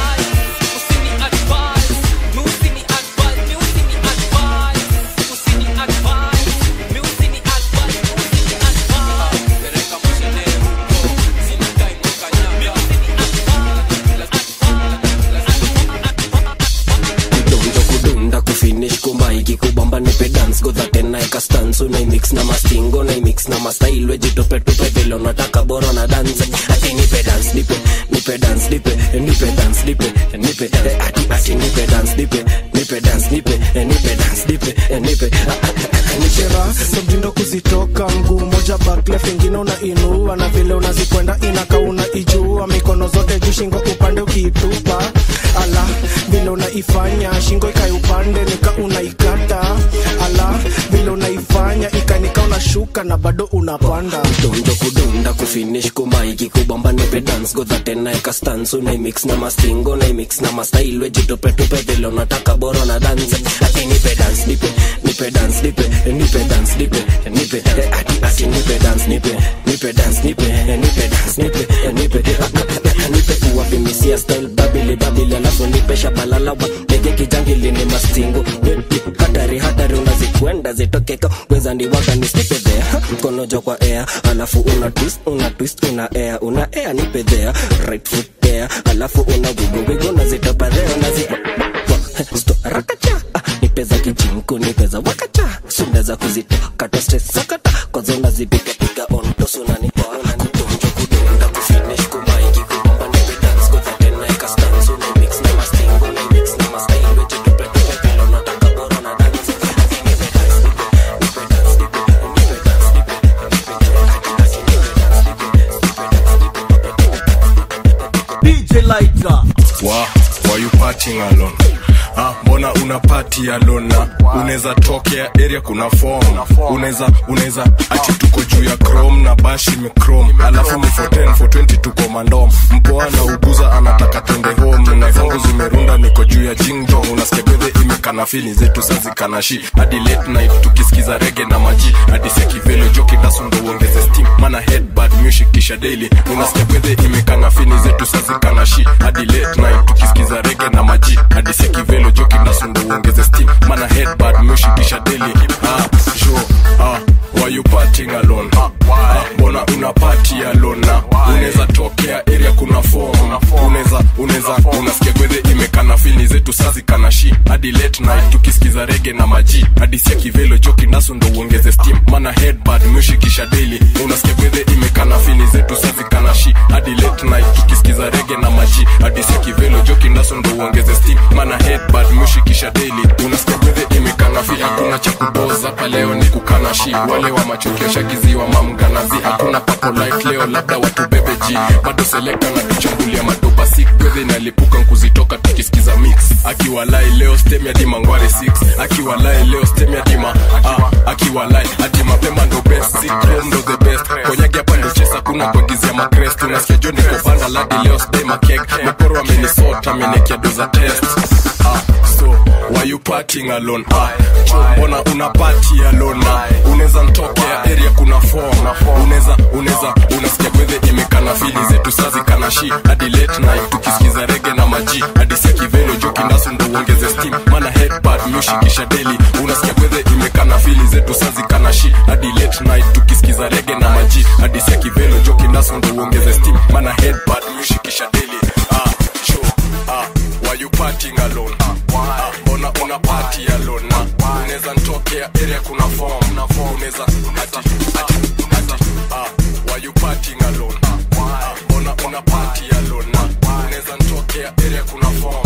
kudonjo kudunda kufinish kumaiki kubamba nipe dance godha tena eka stance unaimix na mastingo naimix na mastailwe jitopetupe vile unataka bora na dance ati nipe dance nipe nipe dance nipe nipe dance nipe nipe eh, ati ati nipe dance nipe nipe dance nipe eh, nipe dance nipe eh, nipe ah, ah, ah, nipe chera somtindo kuzitoka mguu moja baklef ingine unainua na vile unazikwenda inaka unaijua mikono zote juu shingo upande ukiitupa ala vile unaifanya shingo ikai upande nika unaikata ala vile unaifanya ikanika unashuka na bado unapanda kudonjo kudunda kufinish kumaiki kubamba nipe dance godha tena eka stance unaimix na mastingo naimix na mastailwe jitopetupe vile unataka bora na dance ati nipe dance nipe nipe dance nipe nipe dance nipe nipe eh, ati ati nipe dance nipe nipe dance nipe eh, nipe dance nipe eh, nipe ah, ah, ah, nipe uwapimisia style babili babili alafu nipe shabalala wa ndege kijangili ni mastingo Weti, hatari hatari unazikwenda zitokeka weza ndiwaka nisnipe there mkono jo kwa air alafu una twist una twist una air una air nipe there right foot there alafu una wigo wigo nazitopa there unazi sto rakacha ah, nipe za kijinku nipe za wakacha sunda za kuzitoka to stress sakata kwanza unazipiga piga on to suna nipa kutonjo kudonda kufinish kumaiki kubamba nipe dance godha tena eka stance una mix na mastingo una mix na mastyle wetu tupe tupe vile unataka bora na dance nipe dance nipe nipe dance nipe nipe dance nipe DJ Lighter. Wa, why you partying alone? Ah, mbona una party alone na unaweza tokea area kuna form unaweza unaweza ati tuko juu ya chrome na bash ime chrome alafu ni 410 420 tuko mandom mpoa na uguza anataka twende home na zangu zimerunda niko juu ya jingjo unasikia bedhe imekana fili zetu sazikana shi hadi late night tukisikiza rege na maji hadi sekivelo joki dasundo uongeze steam mana headbad music kisha daily unasikia bedhe imekana fini zetu sazikana shi hadi late night tukisikiza rege na maji hadi sekivelo kivelo joki nasundu uongeze steam mana headbad meushikisha deli ah, jo ah, why you partying alone ah, mbona una party alone na unaweza tokea area kuna form unaweza unaweza unasikia gwedhe imekana fini zetu sazi kana shi hadi late night tukisikiza rege na maji hadi sia kivelo joki naso ndo uongeze steam mana headbad meushikisha daily unasikia gwedhe imekana fini zetu sazi kana shi hadi late night tukisikiza rege na maji hadi sia kivelo joki naso ndo uongeze steam mana headbad meushikisha daily unasikia gwedhe imekana fi hakuna cha kupoza hapa leo ni kukana shi wale wa machokio shagiziwa mamganazi hakuna papo light leo labda watu bebe ji bado selekta na tuchambulia madopa sik gwedhe inalipuka nkuzitoka tukisikiza mix akiwalai leo stem ya dima ngware 6 akiwalai leo stem ya dima ah, akiwalai ati mapema ndo best si chrome ndo the best konyagi hapa ndo chesa kuna kuagizia makrest unasikia jo niko banda ladi leo stem a cake mekoro amenisota amenekia doza test ah, so why you partying alone ah, jo, mbona una party alone na unaweza ntokea area kuna form unaweza unaweza unasikia gwedhe imekana fili zetu sazi kana shi hadi late night tukisikiza rege na maji hadi sia kivelo joki ndasu ndo uongeze steam mana headpad meushikisha daily unasikia gwedhe imekana fili zetu sazi kana shi hadi late night tukisikiza rege na maji hadi sia kivelo joki ndasu ndo uongeze steam mana headpad meushikisha daily ah, jo, ah, why you partying alone ah, mbona una party alone na unaweza ntokea area kuna form unaweza ati ati ati ah, why you partying alone ah, mbona una party alone na unaweza ntokea area kuna form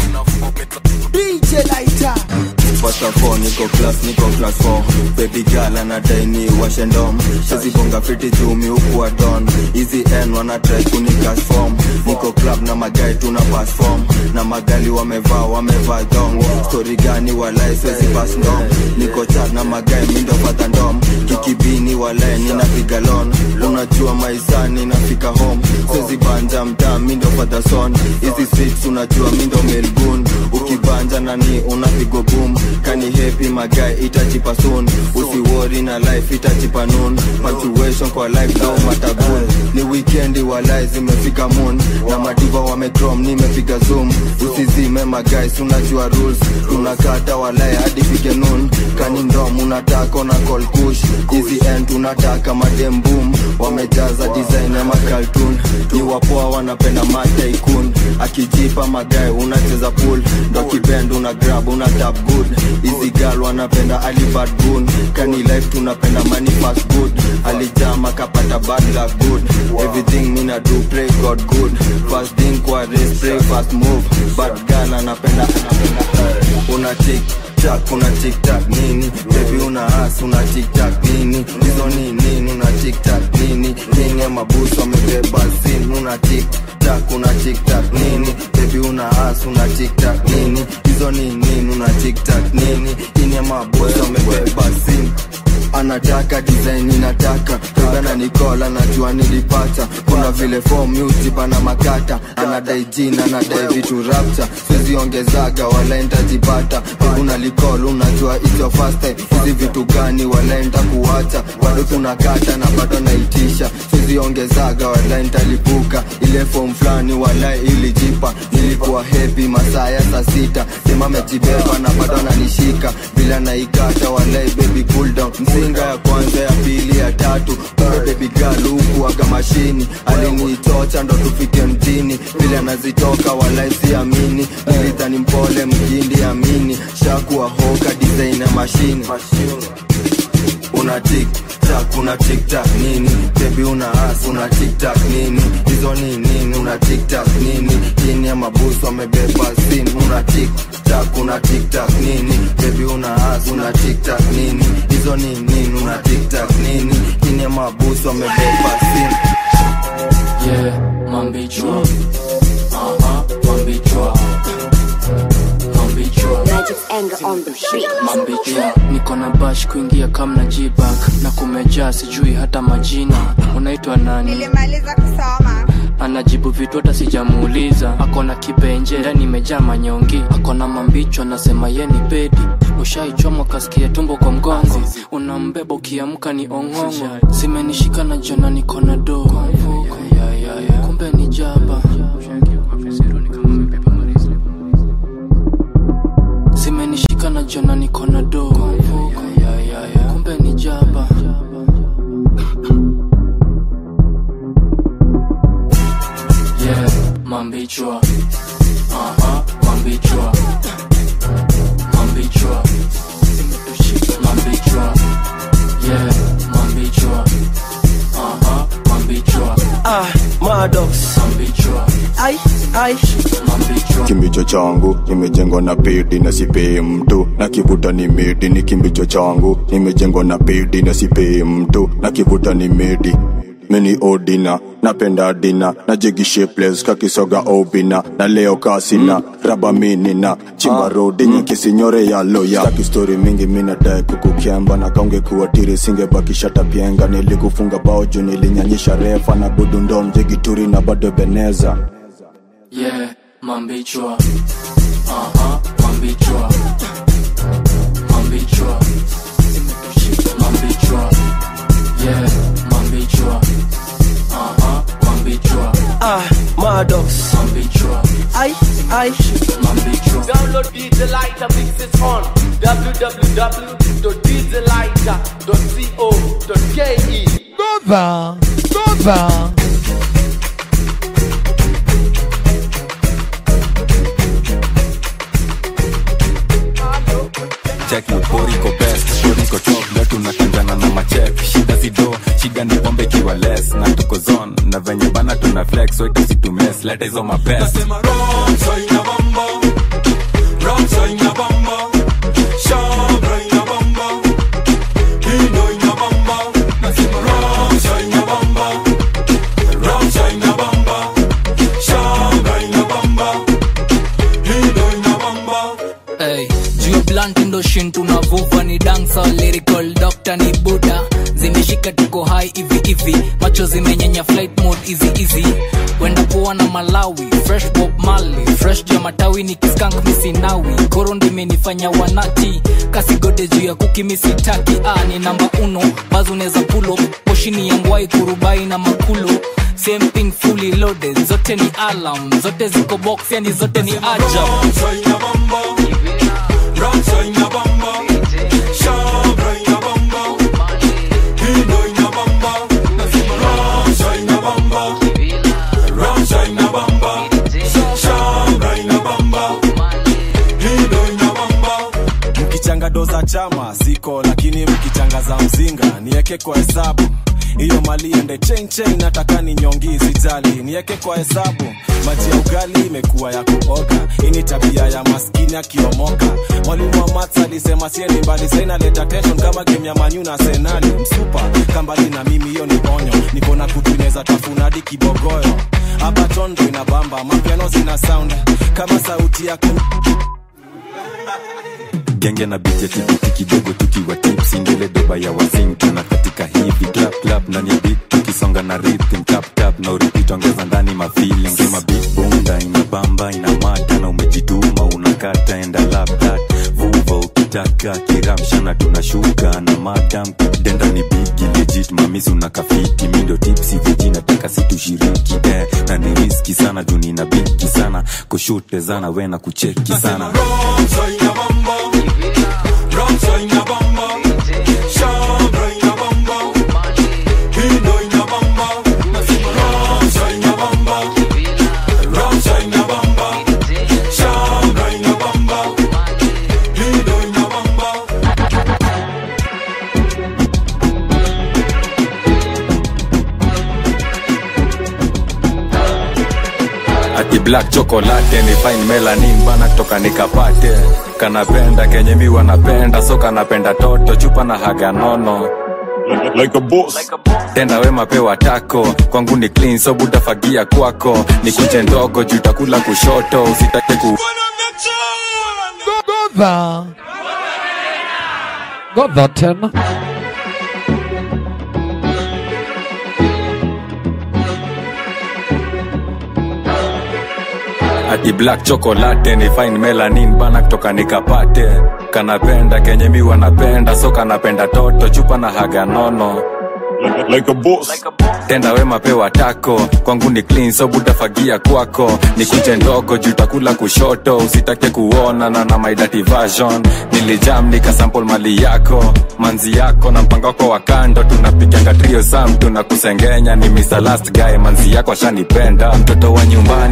DJ Lighter. First of all, niko class, niko class 4 Baby girl anadai ni washe ndom Shazibonga fiti chumi huku wa don Easy N wana try kunicash form Niko club na magai tuna pass form Na magali wamevaa wamevaa dong Story gani walai swezi pass ndom Niko chat na magai mindo pata ndom Kikibini walai ninapiga lon Unajua maisani nafika home Swezi banja mtaa mindo pata son Easy streets unajua mindo melbourne Ukibanja nani unapigo boom Kani happy magai itachipa soon Usiwori na life itachipa noon Punctuation kwa life though matabun Ni weekendi walai zimefika moon Na madiva wamecrom nimepiga zoom Usizime magais unajua rules Tunakata walai hadi fike noon Kani ndom unataka na call kush Easy end tunataka madem boom Wamejaza design ya makaltun Ni wapoa wanapenda mataikun Akijipa magai unacheza pool Ndo kibend una grab una tap good Easy girl wanapenda alibad gun Kani life tunapenda money fast good Alijama kapata bad luck good Everything mina do pray God good Fast thing kwa race pray fast move Bad girl anapenda anapenda Una tick tack una tick tack nini Baby una ass una tick tack nini Hizo ni nini una tick tack nini Nini ya mabusu wamebeba sin una tick tack una tick tack nini Baby una ass una tick tack nini Hizo ni nini una tick tack nini Nini ya mabusu wamebeba sin anataka design inataka kagana nikola najua nilipata kuna vile form music bana makata anadai jina anadai vitu rapta siziongezaga wala ntajipata una likol unajua ityo first time hizi vitu gani wala ntakuacha bado tunakata na bado naitisha siziongezaga wala ntalipuka ile form fulani wala ilijipa nilikuwa happy masaa ya saa sita sema mejibeba na bado nanishika bila naikata walai baby cool down mzinga ya kwanza ya pili ya tatu kumbe baby girl huku aga mashini aliniitocha ndo tufike mjini vile anazitoka walai siamini nilidhani mpole mjindi amini shakuwa hoka design ya mashini una tik tak una tik tak nini baby una as una tik tak nini hizo ni nini una tik tak nini chini ya mabusu amebeba sin una tik tak una tik tak nini baby una as una tik tak nini hizo ni nini una tik tak nini chini ya mabusu amebeba sin yeah mambichwa aha mambichwa mambichwa mambichwa niko na bash kuingia kamna jibak na kumejaa sijui hata majina unaitwa nani nilimaliza kusoma anajibu vitu hata sijamuuliza akona kibenje ndani imejaa manyongi akona mambicho anasema ye ni pedi ushaichomwa kasikia tumbo kwa mgongo unambeba ukiamka ni ong'ongo zimenishika na jona niko na do kumbe ni jaba mambichwa aha mambichwa mambichwa mambichwa yeah mambichwa aha mambichwa ah madox mambichwa ai ai kimbicho changu nimejengwa na pedi na sipei mtu na kivuta ni medi ni kimbicho changu nimejengwa na pedi na sipei mtu na kivuta ni medi mini odina napenda dina na jigi shapeless kakisoga obina na leo kasina raba minina chimba rodi nyekisinyore ya loya staki stori mingi minadae kukukemba na kaunge kuwatiri singebakisha tapyenga nilikufunga bao juu nilinyanyisha refa na budundo mjigituri na bado beneza yeah mambichwa aha mambichwa mambichwa mambichwa yeah mambichwa aha mambichwa ah madox mambichwa ai ai mambichwa Download DJ Lighter, mix it on www.djlighter.co.ke. Goza, goza. check uporiko best poriko top leo tunatangana na machek shida zido shida ni pombe ikiwa less na tuko zone na venye bana tuna flex so itasitumes leta hizo mabest Hey, juu blunt ndo shin tunavuva ni dancer lyrical doctor ni buda zimeshika tuko high hivi hivi macho zimenyenya flight mode easy easy wenda poa na malawi fresh bob mali fresh jua matawi ni kiskank misinawi koro ndimenifanya wanati kasigode juu ya kuki misitaki ah, ni namba uno bazo unaweza pulo poshini ya ngwai kurubai na makulo same thing fully loaded zote ni alarm zote ziko box yani zote ni ajab mkichanga do za chama ziko lakini mkichanga za mzinga nieke kwa hesabu hiyo mali ende chenchen nataka ni nyongi sijali nieke kwa hesabu maji ya ugali imekuwa ya kuoga hii ni tabia ya maskini akiomoka mwalimu wa mats alisema sieni mbali sainaleta tension kama game ya manyu na senali msupa kambali na mimi hiyo ni onyo niko na kutuneza tafunadi kibogoyo hapa tondo inabamba mapiano zina sound kama sauti ya ku genge na bija tibiti kidogo tukiwa tipsi ndele doba ya wazing tuna katika hivi clap clap ndani ya beat tukisonga na rhythm tap tap na uripit ongeza ndani ma feeling kama beat bunda ina bamba ina mata na umejituma unakata enda lap that vuva ukitaka kiramsha na tunashuka na madam denda ni bigi legit mamisi unakafiti mindo tipsi viji nataka situshiriki eh, na ni riski sana juu nina bigi sana kushute zana we na kucheki sana ati black chocolate ni fine melanin bana toka nikapate kanapenda kenye mi wanapenda so kanapenda toto chupa na haga nono like a boss. tenda wema pewa tako kwangu ni clean so butafagia kwako ni kuche ndogo juu takula kushoto usitake ku Goza. Goza tena. ati black chocolate ni fine melanin bana kutoka nikapate kanapenda kenye mi wanapenda so kanapenda toto chupa na haga nono like a boss. tenda wema pewa tako kwangu ni clean so butafagia kwako ni kuche ndogo juu takula kushoto usitake kuona na na my dirty version nilijam nikasample mali yako manzi yako na mpango wako wa kando tunapiganga trio sam tunakusengenya ni Mr. last guy manzi yako ashanipenda mtoto wa nyumbani toto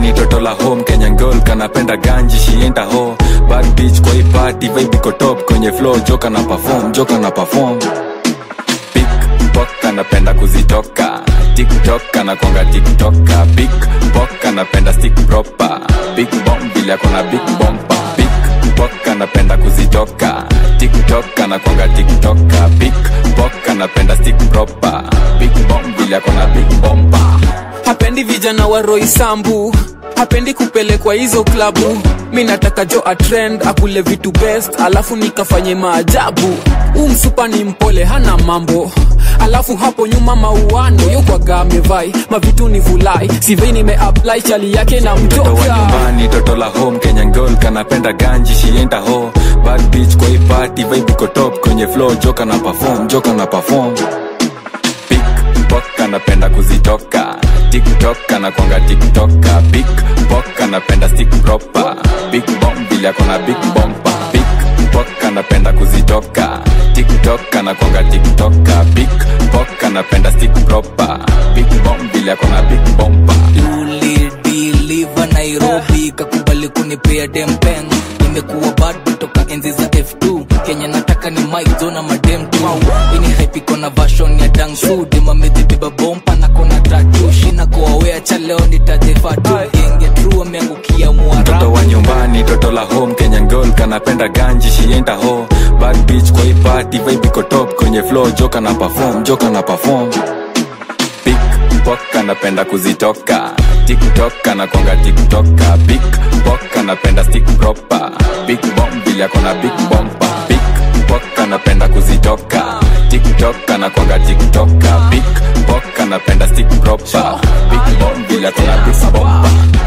la home kenyan girl kanapenda ganji shienda ho bad bitch kwa hii party vibe iko top kwenye flow joka na perform joka na perform pickpock anapenda kuzitoka tiktok anakwanga tiktoka pickpock anapenda stick proper big bomb vile akona big bomba pickpock anapenda kuzitoka tiktok anakwanga tiktoka pickpock anapenda stick proper big bomb vile akona big bomba hapendi vijana wa roisambu hapendi kupelekwa hizo klabu mi nataka jo atrend akule vitu best alafu nikafanye maajabu huu msupa ni mpole hana mambo alafu hapo nyuma mauano yokwaga amevai mavitu ni vulai sivei nimeapply chali yake na mtoto wa mtoka nyumbani toto la home kenyan girl kanapenda ganji shienda ho bad bitch kwa hii party vibe iko top kwenye flow joka na perform joka na perform pickpock anapenda kuzitoka tiktok anakwanga tiktoka pickpock anapenda stick proper big bomb vile akona big bomba pickpock anapenda kuzitoka tiktok anakwanga tiktoka pickpock anapenda stick proper big bomb vile akona big bomba ulidiliva nairobi kakubali kunipea dempen nimekuwa bad kutoka enzi za f2 kenya nataka ni maizo na madem tu ini haipiko na vashon ya dangsu demamedhibeba bompa na kona tatu shina koawea cha leo nitajefatu genge tru ameangukia mtoto wa nyumbani toto la home kenyan girl kanapenda ganji shienda ho bad bitch kwa hii party vibe iko top kwenye flow joka na perform joka na perform pickpock anapenda kuzitoka tiktok anakwanga tiktoka pickpock anapenda stick proper big bomb vile akona big bomba pickpock anapenda kuzitoka tiktok anakwanga tiktoka pickpock anapenda stick proper big bomb vile akona big bomba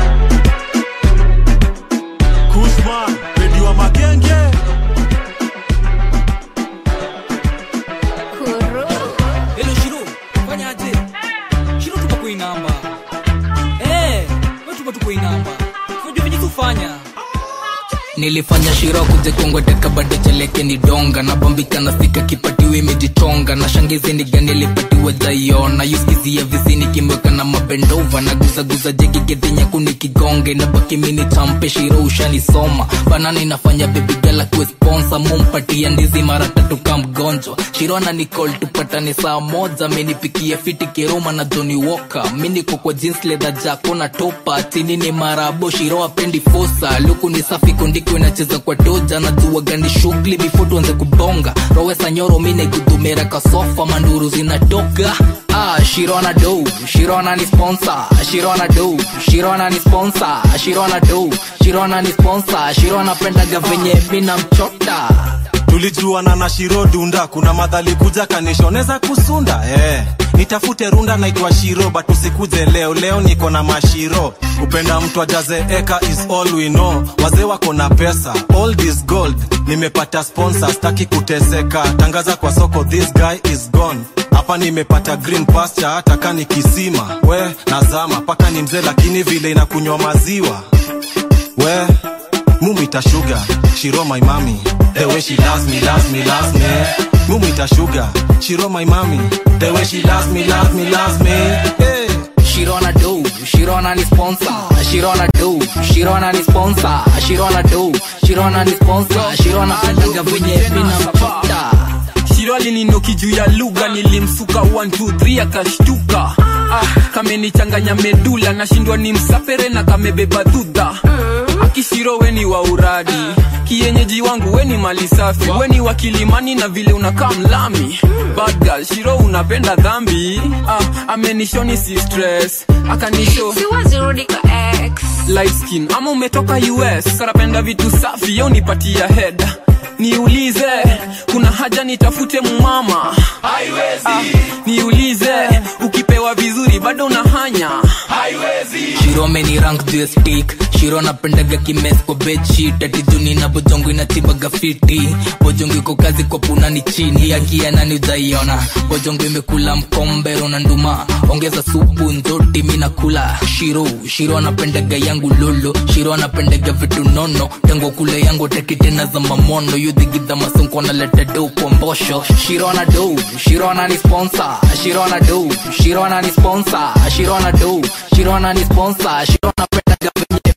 Kuzma, Bedi wa magenge Hello Shiro, fanyaje? Shiro tupa kuinamba. Eh, wewe tupa tu kuinamba. Unajua venye tufanya. nilifanya shiro kuje kongweteka bado cheleke ni donga napambika na sika kipatiwe imejichonga na shangizi ni gani lipatiwe jaiona yuskizia visini kimweka na mabendova na guzaguza jegi gedhinyaku nikigonge na baki mini champe shiro ushanisoma banani nafanya bebigala kuwe sponsa mumpatia ndizi mara tatu ka mgonjwa shiro na nicol tupatane saa moja menipikia fiti kiroma na joni woka miniko kwa jeans leather jako na topa chini ni marabo shiro apendi fosa luku ni safi kondiko inacheza kwa doja na jua gani shughuli before tuanze kubonga rowesa nyoro mine gudumera kasofa manduru zinatoka Ah, Shirona do, Shirona ni sponsor, Shirona do, Shirona ni sponsor, Shirona do, Shirona ni sponsor, Shirona pendaga venye mina mchota. tulijuana na shiro dunda kuna madhali kuja kanishoneza kusunda eh. nitafute runda naitwa shiro but usikuje leo leo niko na mashiro kupenda mtu ajaze eka is all we know wazee wako na pesa all this gold nimepata sponsor staki kuteseka tangaza kwa soko this guy is gone hapa nimepata green pasture hata kani kisima we nazama paka ni mzee lakini vile inakunywa maziwa we mumita sugar shiro my mami the way she loves me loves me loves me mumita sugar shiro my mami the way she loves me loves me loves me hey. Shirona do, Shirona ni sponsor, Shirona do, Shirona ni sponsor, Shirona do, Shirona ni sponsor, Shirona pendaga venye mina mchota. shiro alininoki juu ya lugha nilimsuka 123 akashtuka ah, kamenichanganya medula nashindwa ni msapere na kamebeba dhudha akishiro weni wa uradi kienyeji wangu weni mali safi weni wa kilimani na vile unakaa mlami bad girl shiro unapenda dhambi ah, amenishoni si stress akanisho siwazirudi kwa ex light skin ama umetoka us karapenda vitu safi yo nipatia head niulize kuna haja nitafute mumama ah, niulize ukipewa vizuri bado unahanya Shiro ameni rank juu ya stick Shiro napendaga kimes kwa bedsheet ati juni na bojongo inatibaga fiti bojongo iko kazi kwa puna ni chini akia nani ujaiona bojongo imekula mkombero na nduma ongeza supu nzoti mi nakula Shiro Shiro anapendaga yangu lolo Shiro anapendaga vitu nono tango kule yangu teki tena za mamono yudhigidha masonko analeta do kwa mbosho Shiro ana do Shiro ana ni sponsor Shiro ana do Shiro ana ni sponsor Shiro ana do Shiro ana ni sponsor Shiro anapendaga venye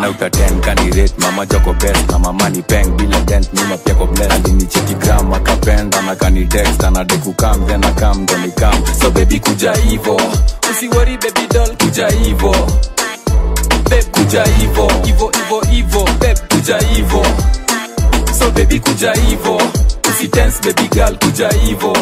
out of 10 candidate mama joko best na mama ni peng bila dent nyuma pia ko bless alinicheki gram akapenda na kani text anade kukam then akam ndo nikam so baby kuja hivo usiwori baby doll kuja hivo babe kuja hivo hivo hivo hivo babe kuja hivo so baby kuja hivo usitense baby girl kuja hivo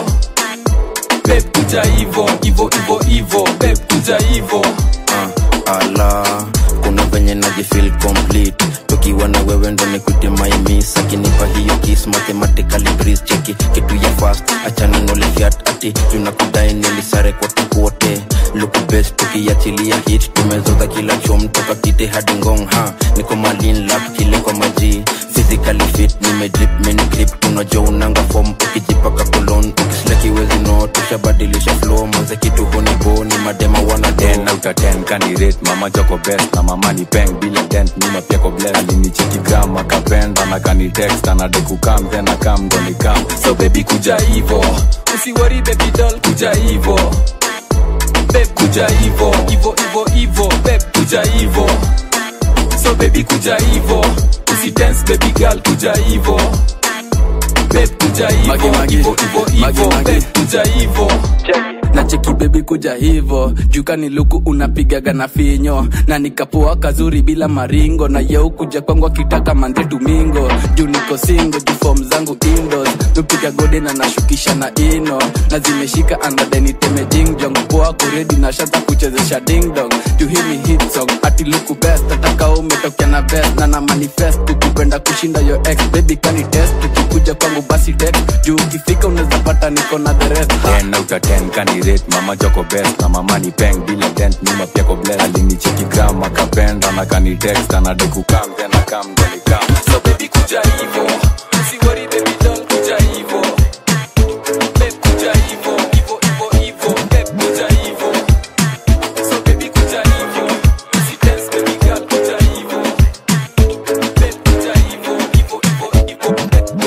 babe kuja hivo hivo hivo hivo babe kuja hivo uh, ala kuna venye najifil complete tukiwa na wewe ndo nikwite maimis akinipa hiyo kis mathematically breeze cheki kitu ya fast achana nolifiat ati tunakudai nilisare kwa tukuote luku best tukiachilia hit tumezoza kila chom toka kite hadi ngong ha niko malin lap kile kwa maji physically fit nimedrip mini grip tunajua unanga form ukijipaka kolon ukisleki wezi no tushabadilisha flow maze kitu honibo ni madema wana 10 out of 10 candidate mama joko best na mama ni peng bila dent nyuma pia ko bless alinicheki gram akapenda na kani text anade kukam then akam ndo nikam so baby kuja hivo usiwori baby doll kuja hivo babe kuja hivo hivo hivo hivo babe kuja hivo so baby kuja hivo usidance baby girl kuja hivo babe kuja hivo hivo hivo hivo babe kuja hivo na cheki bebi kuja hivo jukani luku unapigaga na finyo na nikapoa kazuri bila maringo na yeu kuja kwangu akitaka mande domingo juu niko singo juu fom zangu indos nupiga gode na nashukisha na ino na zimeshika andadeniteme jingjong poa kuredi na shata kuchezesha dingdong juu hii ni hit song ati luku best ataka umetokea na best na na manifest kukupenda kushinda yo ex baby kani test ukikuja kwangu basi text juu ukifika unaweza pata niko na the rest ha. 10 out of 10 candidate mama joko best na mama ni peng bila dent nyuma pia ko bless alinicheki gram akapenda na kani text anade kukam then akam ndo nikam so baby kuja hivo usiwori baby doll kuja hivo babe kuja hivo hivo hivo hivo babe kuja hivo so baby kuja hivo usidance baby girl kuja hivo babe kuja hivo hivo hivo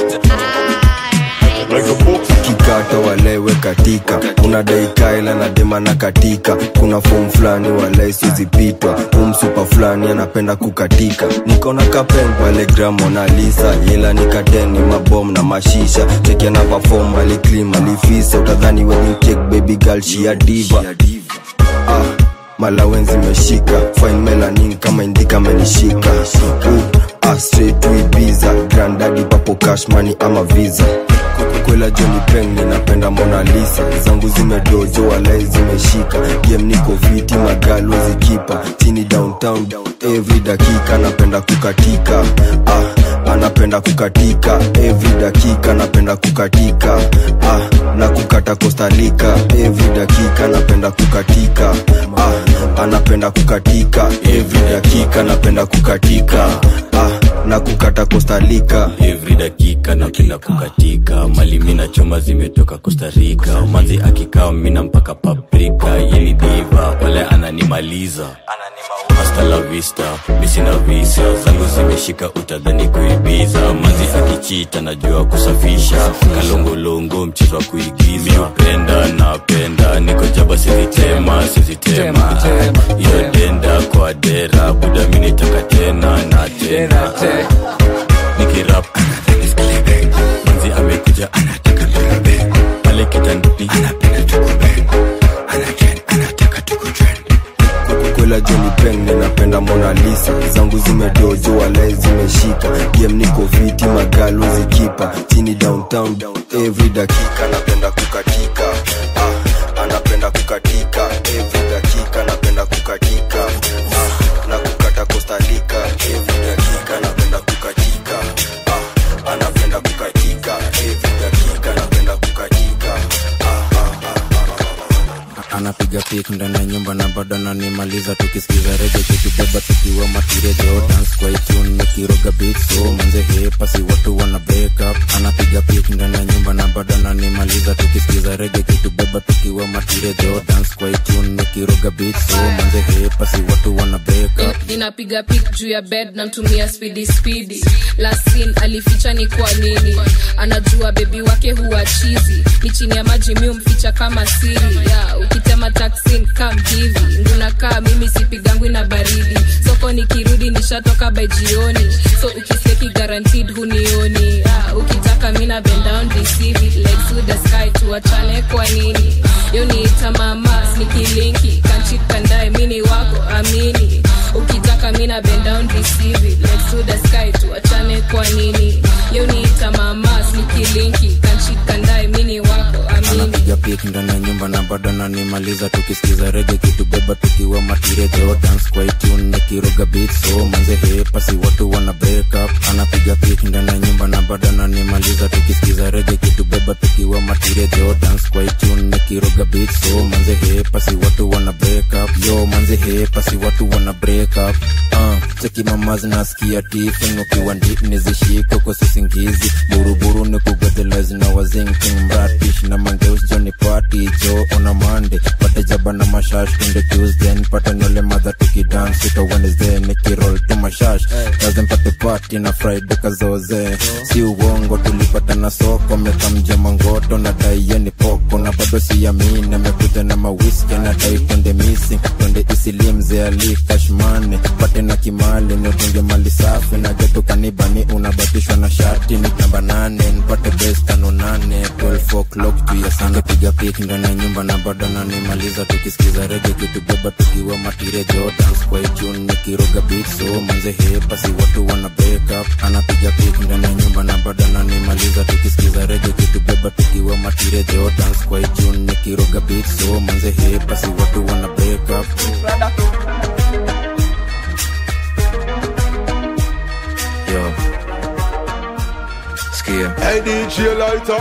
hivo kikata walewe katika unadai kaela na dema na katika kuna fom fulani walai sizipitwa umsupa fulani anapenda kukatika nikona kapen pale gramonalisa ila nikateni mabom na mashisha chekia na pafom aliklim alifisa utadhani wenikek baby girl shia diva ah, malawenzi meshika fine melanin kama indika amenishika uh, ah, straight to Ibiza grandadi papo cash money ama visa kwela joni peng ninapenda mona lisa zangu zimedojo walai zimeshika game niko viti magalo zikipa chini downtown every dakika napenda kukatika ah, anapenda kukatika every dakika napenda kukatika ah, na kukata kostalika every dakika napenda kukatika ah, anapenda kukatika every dakika napenda kukatika ah, na kukata kostalika every dakika napenda kukatika mali mina choma zimetoka kostarika manzi akikaa mina mpaka paprika yeni diva wale ananimaliza hasta la vista misina visa zangu zimeshika utadhani kuibiza manzi akichita najua kusafisha kalongolongo mchezo wa kuigiza miupenda napenda niko jaba sizitema sizitema iyo denda kwa dera buda minitaka tena na tena nikirap manzi amekuja anataka lebe pale kitandani anapenda tukube anajen anataka tukutren kwela joni peng ninapenda mona lisa zangu zimedojo walai zimeshika game niko viti magalo zikipa chini downtown every dakika napenda kukatika ah, anapenda kukatika every dakika napenda kukatika ah, na kukata kostalika every dakika napenda kukatika ah, anapenda kukatika every dakika napenda kukatika anapiga pik ndani ya nyumba na bado ananimaliza tukisikiza rege tukibeba tukiwa matirejo dance kwa itune nikiroga beat so manze hepasi watu wana break up anapiga pik ndani ya nyumba na bado ananimaliza tukisikiza rege tukibeba tukiwa matirejo dance kwa itune nikiroga beat so manze hepasi watu wana break up ninapiga pik juu ya bed namtumia spidi spidi lasin alificha ni kwa nini anajua bebi wake huwa chizi ni chini ya maji mi umficha kama siri ya ukitema taksin kam hivi ngunakaa mimi sipigangwi na baridi soko nikirudi ni nishatoka by jioni so ukiseki guaranteed hunioni ah, ukitaka mina bend down receive it like to the sky tuachane kwa nini yo niita mama snikilinki kanchit kandae mini wako amini ukitaka mina bend down receive it like to the sky tuachane kwa nini yo niita mama snikilinki kanchit kandae mini wako amini anapiga pik ndani ya nyumba na bado nanimaliza tukisikiza rege kitubeba tukiwa matirejo dance kwa itune nikiroga beat so manze hepasi watu wana break up anapiga pik ndani ya nyumba na bado nanimaliza tukisikiza rege kitubeba tukiwa matirejo dance kwa itune nikiroga beat so manze hepasi watu wana break up yo manze hepasi watu wana break up uh, cheki mamazi nasikia tifin ukiwa ndip nizishiko kwa sisingizi buruburu ni kugodelezi na wazinking mratish na mangeus joni party jo ona mande pate jaba na mashash kunde tuesday nipate nole madha tukidance ito wednesday nikirol tu mashash kaze mpate party na friday kazoze si uongo tulipata na soko mekamja mangoto na daiye poko na bado siamini amekuja na mawiski na dai twende missing twende isilimze ali kashmane pate na kimali nitunge mali safi na geto kanibani unabatishwa na shati ni namba nane nipate bes tano nane 12 o'clock tuya sana piga pik ndani ya nyumba na bado nanimaliza tukisikiza rege kitubeba tukiwa matirejo dance kwa itune nikiroga beat so manze hepasi watu wana break up anapiga pik ndani ya nyumba na bado nanimaliza tukisikiza rege kitubeba tukiwa matirejo dance kwa itune nikiroga beat so manze hepasi watu wana break up yo skia Hey DJ Lighter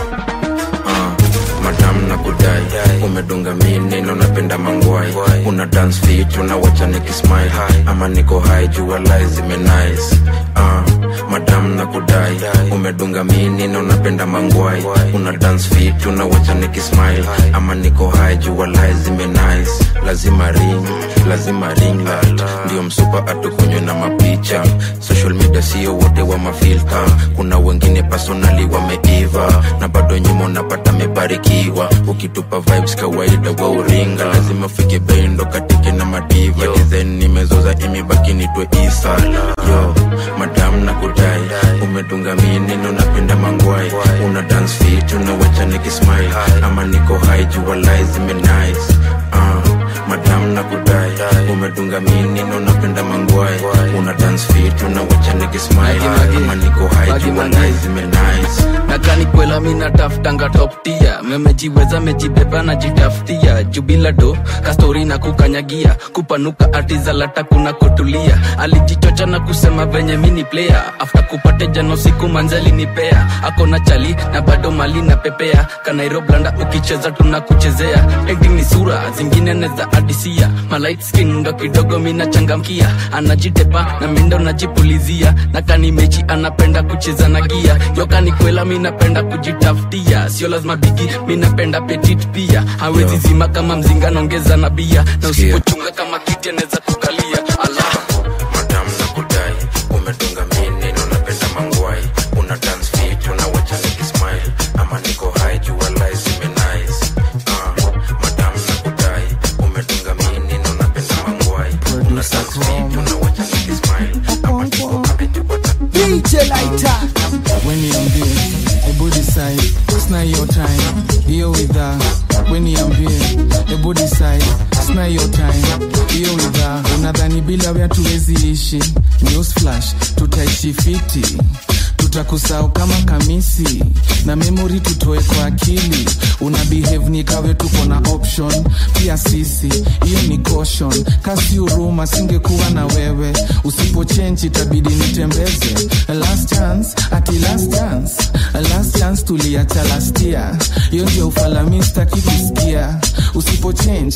uh, madam na kudai umedunga mini na unapenda mangwai una dance fit unawacha nikismile ama niko hai jua lai zimenice uh, madam na kudai umedunga mini na unapenda mangwai una dance fit unawacha nikismile ama niko hai jua lai zimenice lazima ring lazima ring light ndio msupa atukunywe na mapicha social media sio wote wa mafilta kuna wengine personali wameiva na bado nyuma unapata mebarikiwa ukitupa vibes kawaida wa uringa lazima ufike bendo katike na madiva design nimezoza imebaki nitwe isa yo madam na kudai umedunga mini na unapenda mangwai una dance fit unawacha nikismile ama niko hai jua lai zimenice uh, madam na kudai umedunga mini na unapenda mangwai una dance fit unawacha nikismile ama niko hai jua lai zimenice nakani kwela mi nataftanga toptia memejiweza mejibeba najitafutia jubila do kastori na kukanyagia kupanuka atizalata kuna kutulia alijichocha na kusema venye mini player after kupate jano siku manzali nipea akona chali na bado mali na pepea kanairoblanda ukicheza tunakuchezea acting ni sura zingine neza adisia malight skin ndo kidogo mina changamkia anajitepa na mindo najipulizia na kani mechi anapenda kucheza na gia yokani kwela minapenda kujitafutia sio lazima bigi minapenda petit pia hawezi zima kama mzinga naongeza na bia na usipochunga kama kiti anaweza kukalia allah madam na kudai umedunga mini na unapenda mangwai una dance fit unawacha nikismile ama niko hai jua lai zimenice uh, madam na kudai umedunga mini na unapenda mangwai una dance fit unawacha nikismile ama niko hai jua DJ Lighter. when niambie ebu decide sina hiyo time hiyo widha we niambie ebu decide sina hiyo time hiyo widha unadhani bila we hatuwezi ishi news flash tutaishi fiti tutakusahau kama kamisi na memori tutoe kwa akili una behave ni kawe tuko na option pia sisi hiyo ni caution kasi huruma singekuwa na wewe usipochenji itabidi nitembeze last chance ati last chance last chance tuliacha last year hiyo ndio ufalami staki kusikia usipochange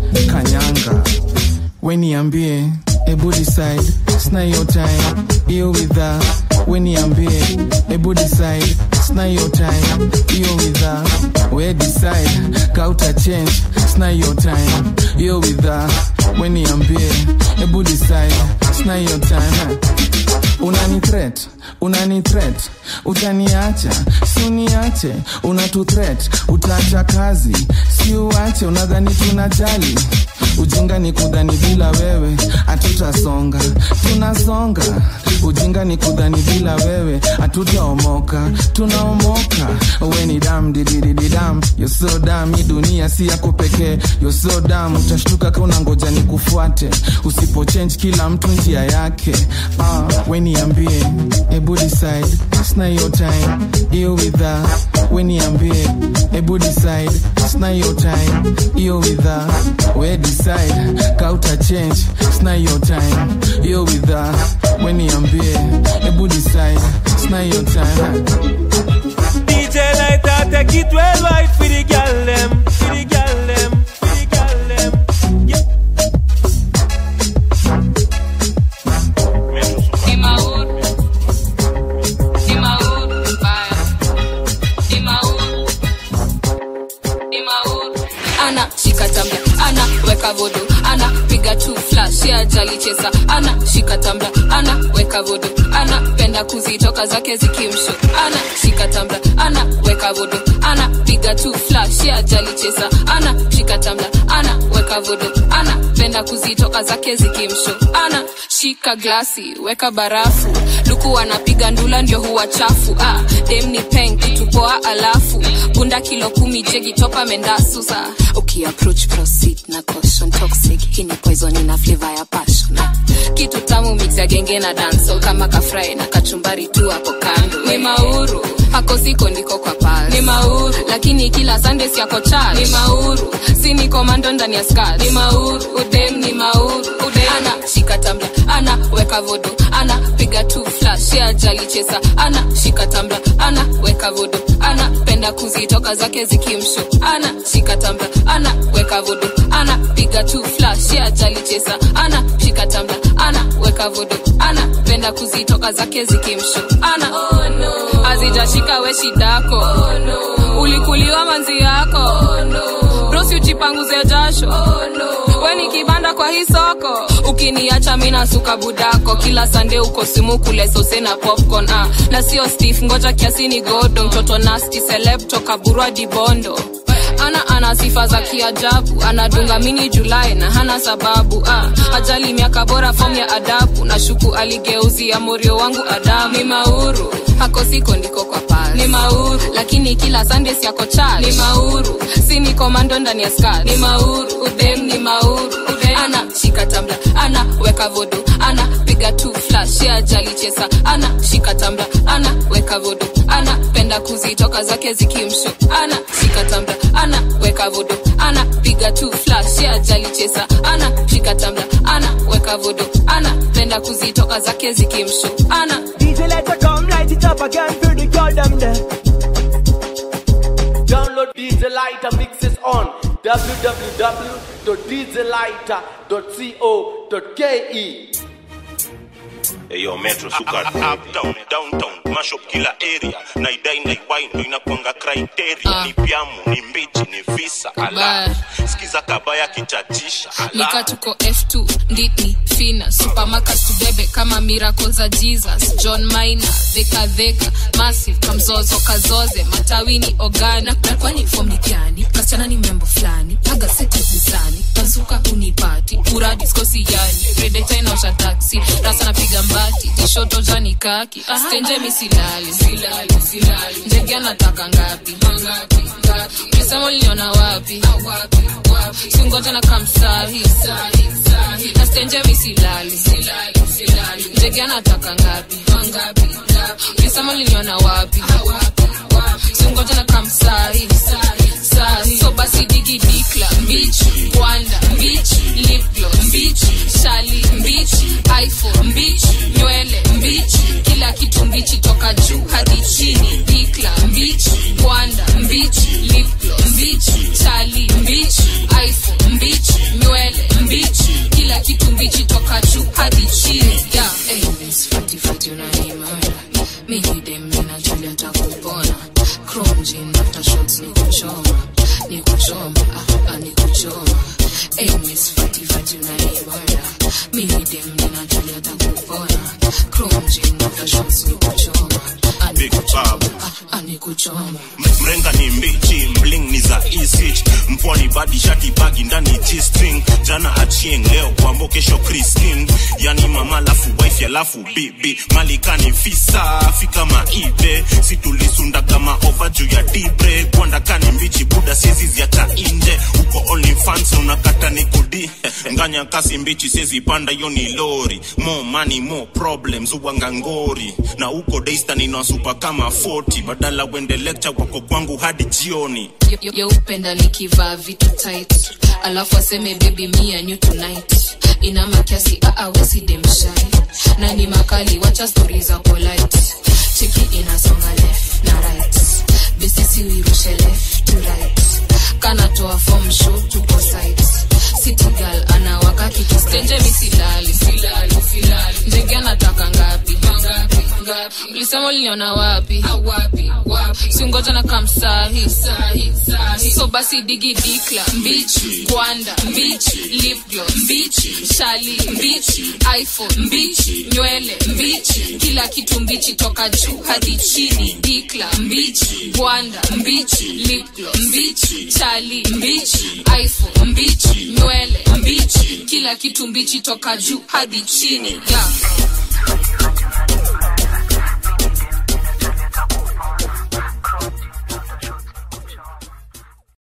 kanyanga weniambie ebu decide sina hiyo time hiyo widha weniambie ebu decide sina hiyo time hiyo widha we decide kauta change sina hiyo time hiyo widha weniambie ebu decide sina hiyo time unani threat unani threat utaniacha si uniache unatu threat utaacha kazi si uache unadhani tunajali ujinga ni kudhani bila wewe hatutasonga tunasonga ujinga ni kudhani bila wewe hatutaomoka tunaomoka we ni dam dididididam yoso dam hii dunia si yako pekee yoso dam utashtuka kauna ngoja ni kufuate usipochange kila mtu njia yake ah, we niambie ebu decide sina hiyo time hiyo widha we niambie ebu decide sina hiyo time hiyo widha we decide kauta change sina hiyo time hiyo widha we niambie ebu decide sina hiyo time DJ Lighter, take it well right for the gal them, for the gal them, for the gal them. Yeah. ana shika tambla ana weka vodo ana piga tu flash ya jali chesa ana shika tambla ana weka vodo ana penda kuzitoka zake zikimsho ana shika tambla ana weka vodo ana piga tu flash ya jali chesa ana shika tambla ana weka vodo ana penda kuzitoka zake zikimsho ana shika glasi weka barafu luku anapiga ndula ndio huwa chafu ah, dem ni peng kitupoa alafu bunda kilo kumi jegi topa mendasusa ukiapproach proceed na caution toxic hii ni poison ina flavor ya passion ah, kitu tamu mix ya genge na dancehall kama kafrai na kachumbari tu hapo kando ni mauru hako siko ndiko kwa pal ni mauru lakini kila sunday siako chal ni mauru si ni komando ndani ya skat ni mauru udem ni mauru udem ana shika tambla ana weka vodo ana piga tu flash ya jali chesa ana shika tambla ana weka vodo ana penda kuzitoka zake zikimsho ana shika tambla ana weka vodo ana piga tu flash ya jali chesa ana shika tambla ana weka vodo ana penda kuzitoka zake zikimsho ana oh, no. azijashika we shidako oh, no. ulikuliwa manzi yako oh, no. brosi ujipanguze jasho oh, no. we ni kibanda kwa hii soko ukiniacha mina suka budako kila sande uko simu kule sose na popcorn ah. na sio stef ngoja kiasi ni godo mtoto nasti seleb toka burwa dibondo ana ana sifa za kiajabu anadunga mini julai na hana sababu ah, ajali miaka bora fom ya adabu na shuku aligeuzia morio wangu adamu ni mauru hako siko ndiko kwa pal ni mauru lakini kila sunday siako chal ni mauru si ni komando ndani ya skat ni mauru udem ni mauru udem ana shika tambla ana weka vodo ana piga tu flash ya jali chesa ana shika tambla ana weka vodo ana penda kuzitoka zake zikimsho ana shika tambla ana weka vodo ana piga tu flash ya jali chesa ana shika tambla ana weka vodo ana penda kuzitoka zake zikimsho ana DJ let her come light it up again for the girl them there. Download DJ Lighter mixes on www.djlighter.co.ke. eyo metro suka uptown downtown mashop kila area naidai naiwai ndo inakwanga criteria Ah. ni pyamu ni mbichi ni visa ala skiza kabaya kichachisha nika tuko f2 nditi fina supamaka tubebe kama miracle za jesus john mina dhekadheka massive kamzozo kazoze matawini ogani na na kwani fom ni gani kasichana ni membo fulani paga seti zizani bazuka unipati uradi skosi yani redeta inaosha taksi rasa napiga mbati tishoto jani kaki stenje misilali silali silali ndege anataka ngapi misemo liliona wapi singoja na kamsahi na stenje misilali ndege anataka ngapi misemo liliona wapi singoja na kamsahi sahi so basi digi dikla mbich kwanda mbich lipglo mbich shali mbich iphone mbich nywele mbich kila kitu mbichi toka juu hadi chini dikla mbich kwanda mbich lipglo mbich shali mbich iphone mbich nywele mbich kila kitu mbichi toka juu hadi chini yeah. hey, miss fati fati unanimara mimi dem nina julia takupona chrome jean after shots ni kuchoma ni kuchoma ah, ah, ni kuchoma hey, miss fati fati unanimara mimi dem nina julia takupona chrome jean after shots ni kuchoma ah, ni Big kuchoma Bob. ah, ah, ni kuchoma choma mrenga ni mbichi mling ni za isich mpwani badi shati bagi ndani g-string jana achieng leo kwambo kesho christine yani mama lafu wife alafu bibi malikani fisa fika maibe situlisunda kama ova juu ya dibre kwandakani mbichi buda siezi ziacha inje uko only fans unakata ni kudi nganya kasi mbichi siezi panda hiyo ni lori more money more problems uwanga ngori na uko daystan inawasupa kama 40 badala wende lecture wako kwangu hadi jioni Yo- yo- yo upenda nikivaa vitu tight alafu aseme baby me and you tonight ina makiasi aawesidemshai na ni makali wacha stori za polite chiki inasonga left na right besisi wirushe left to right kanatoa form show tuko site city girl anawaka kitu stenje misilali silali silali ndege anataka ngapi ngapi ngapi ulisema uliniona wapi wapi wapi singoja na kamsahi sahi sahi so basi digi dikla mbichi gwanda mbichi lip gloss mbichi shali mbichi iphone mbichi nywele mbichi kila kitu mbichi toka juu hadi chini dikla mbichi gwanda mbichi lip gloss mbichi chali mbichi iphone mbichi nywele mbichi kila kitu mbichi toka juu hadi chini yeah.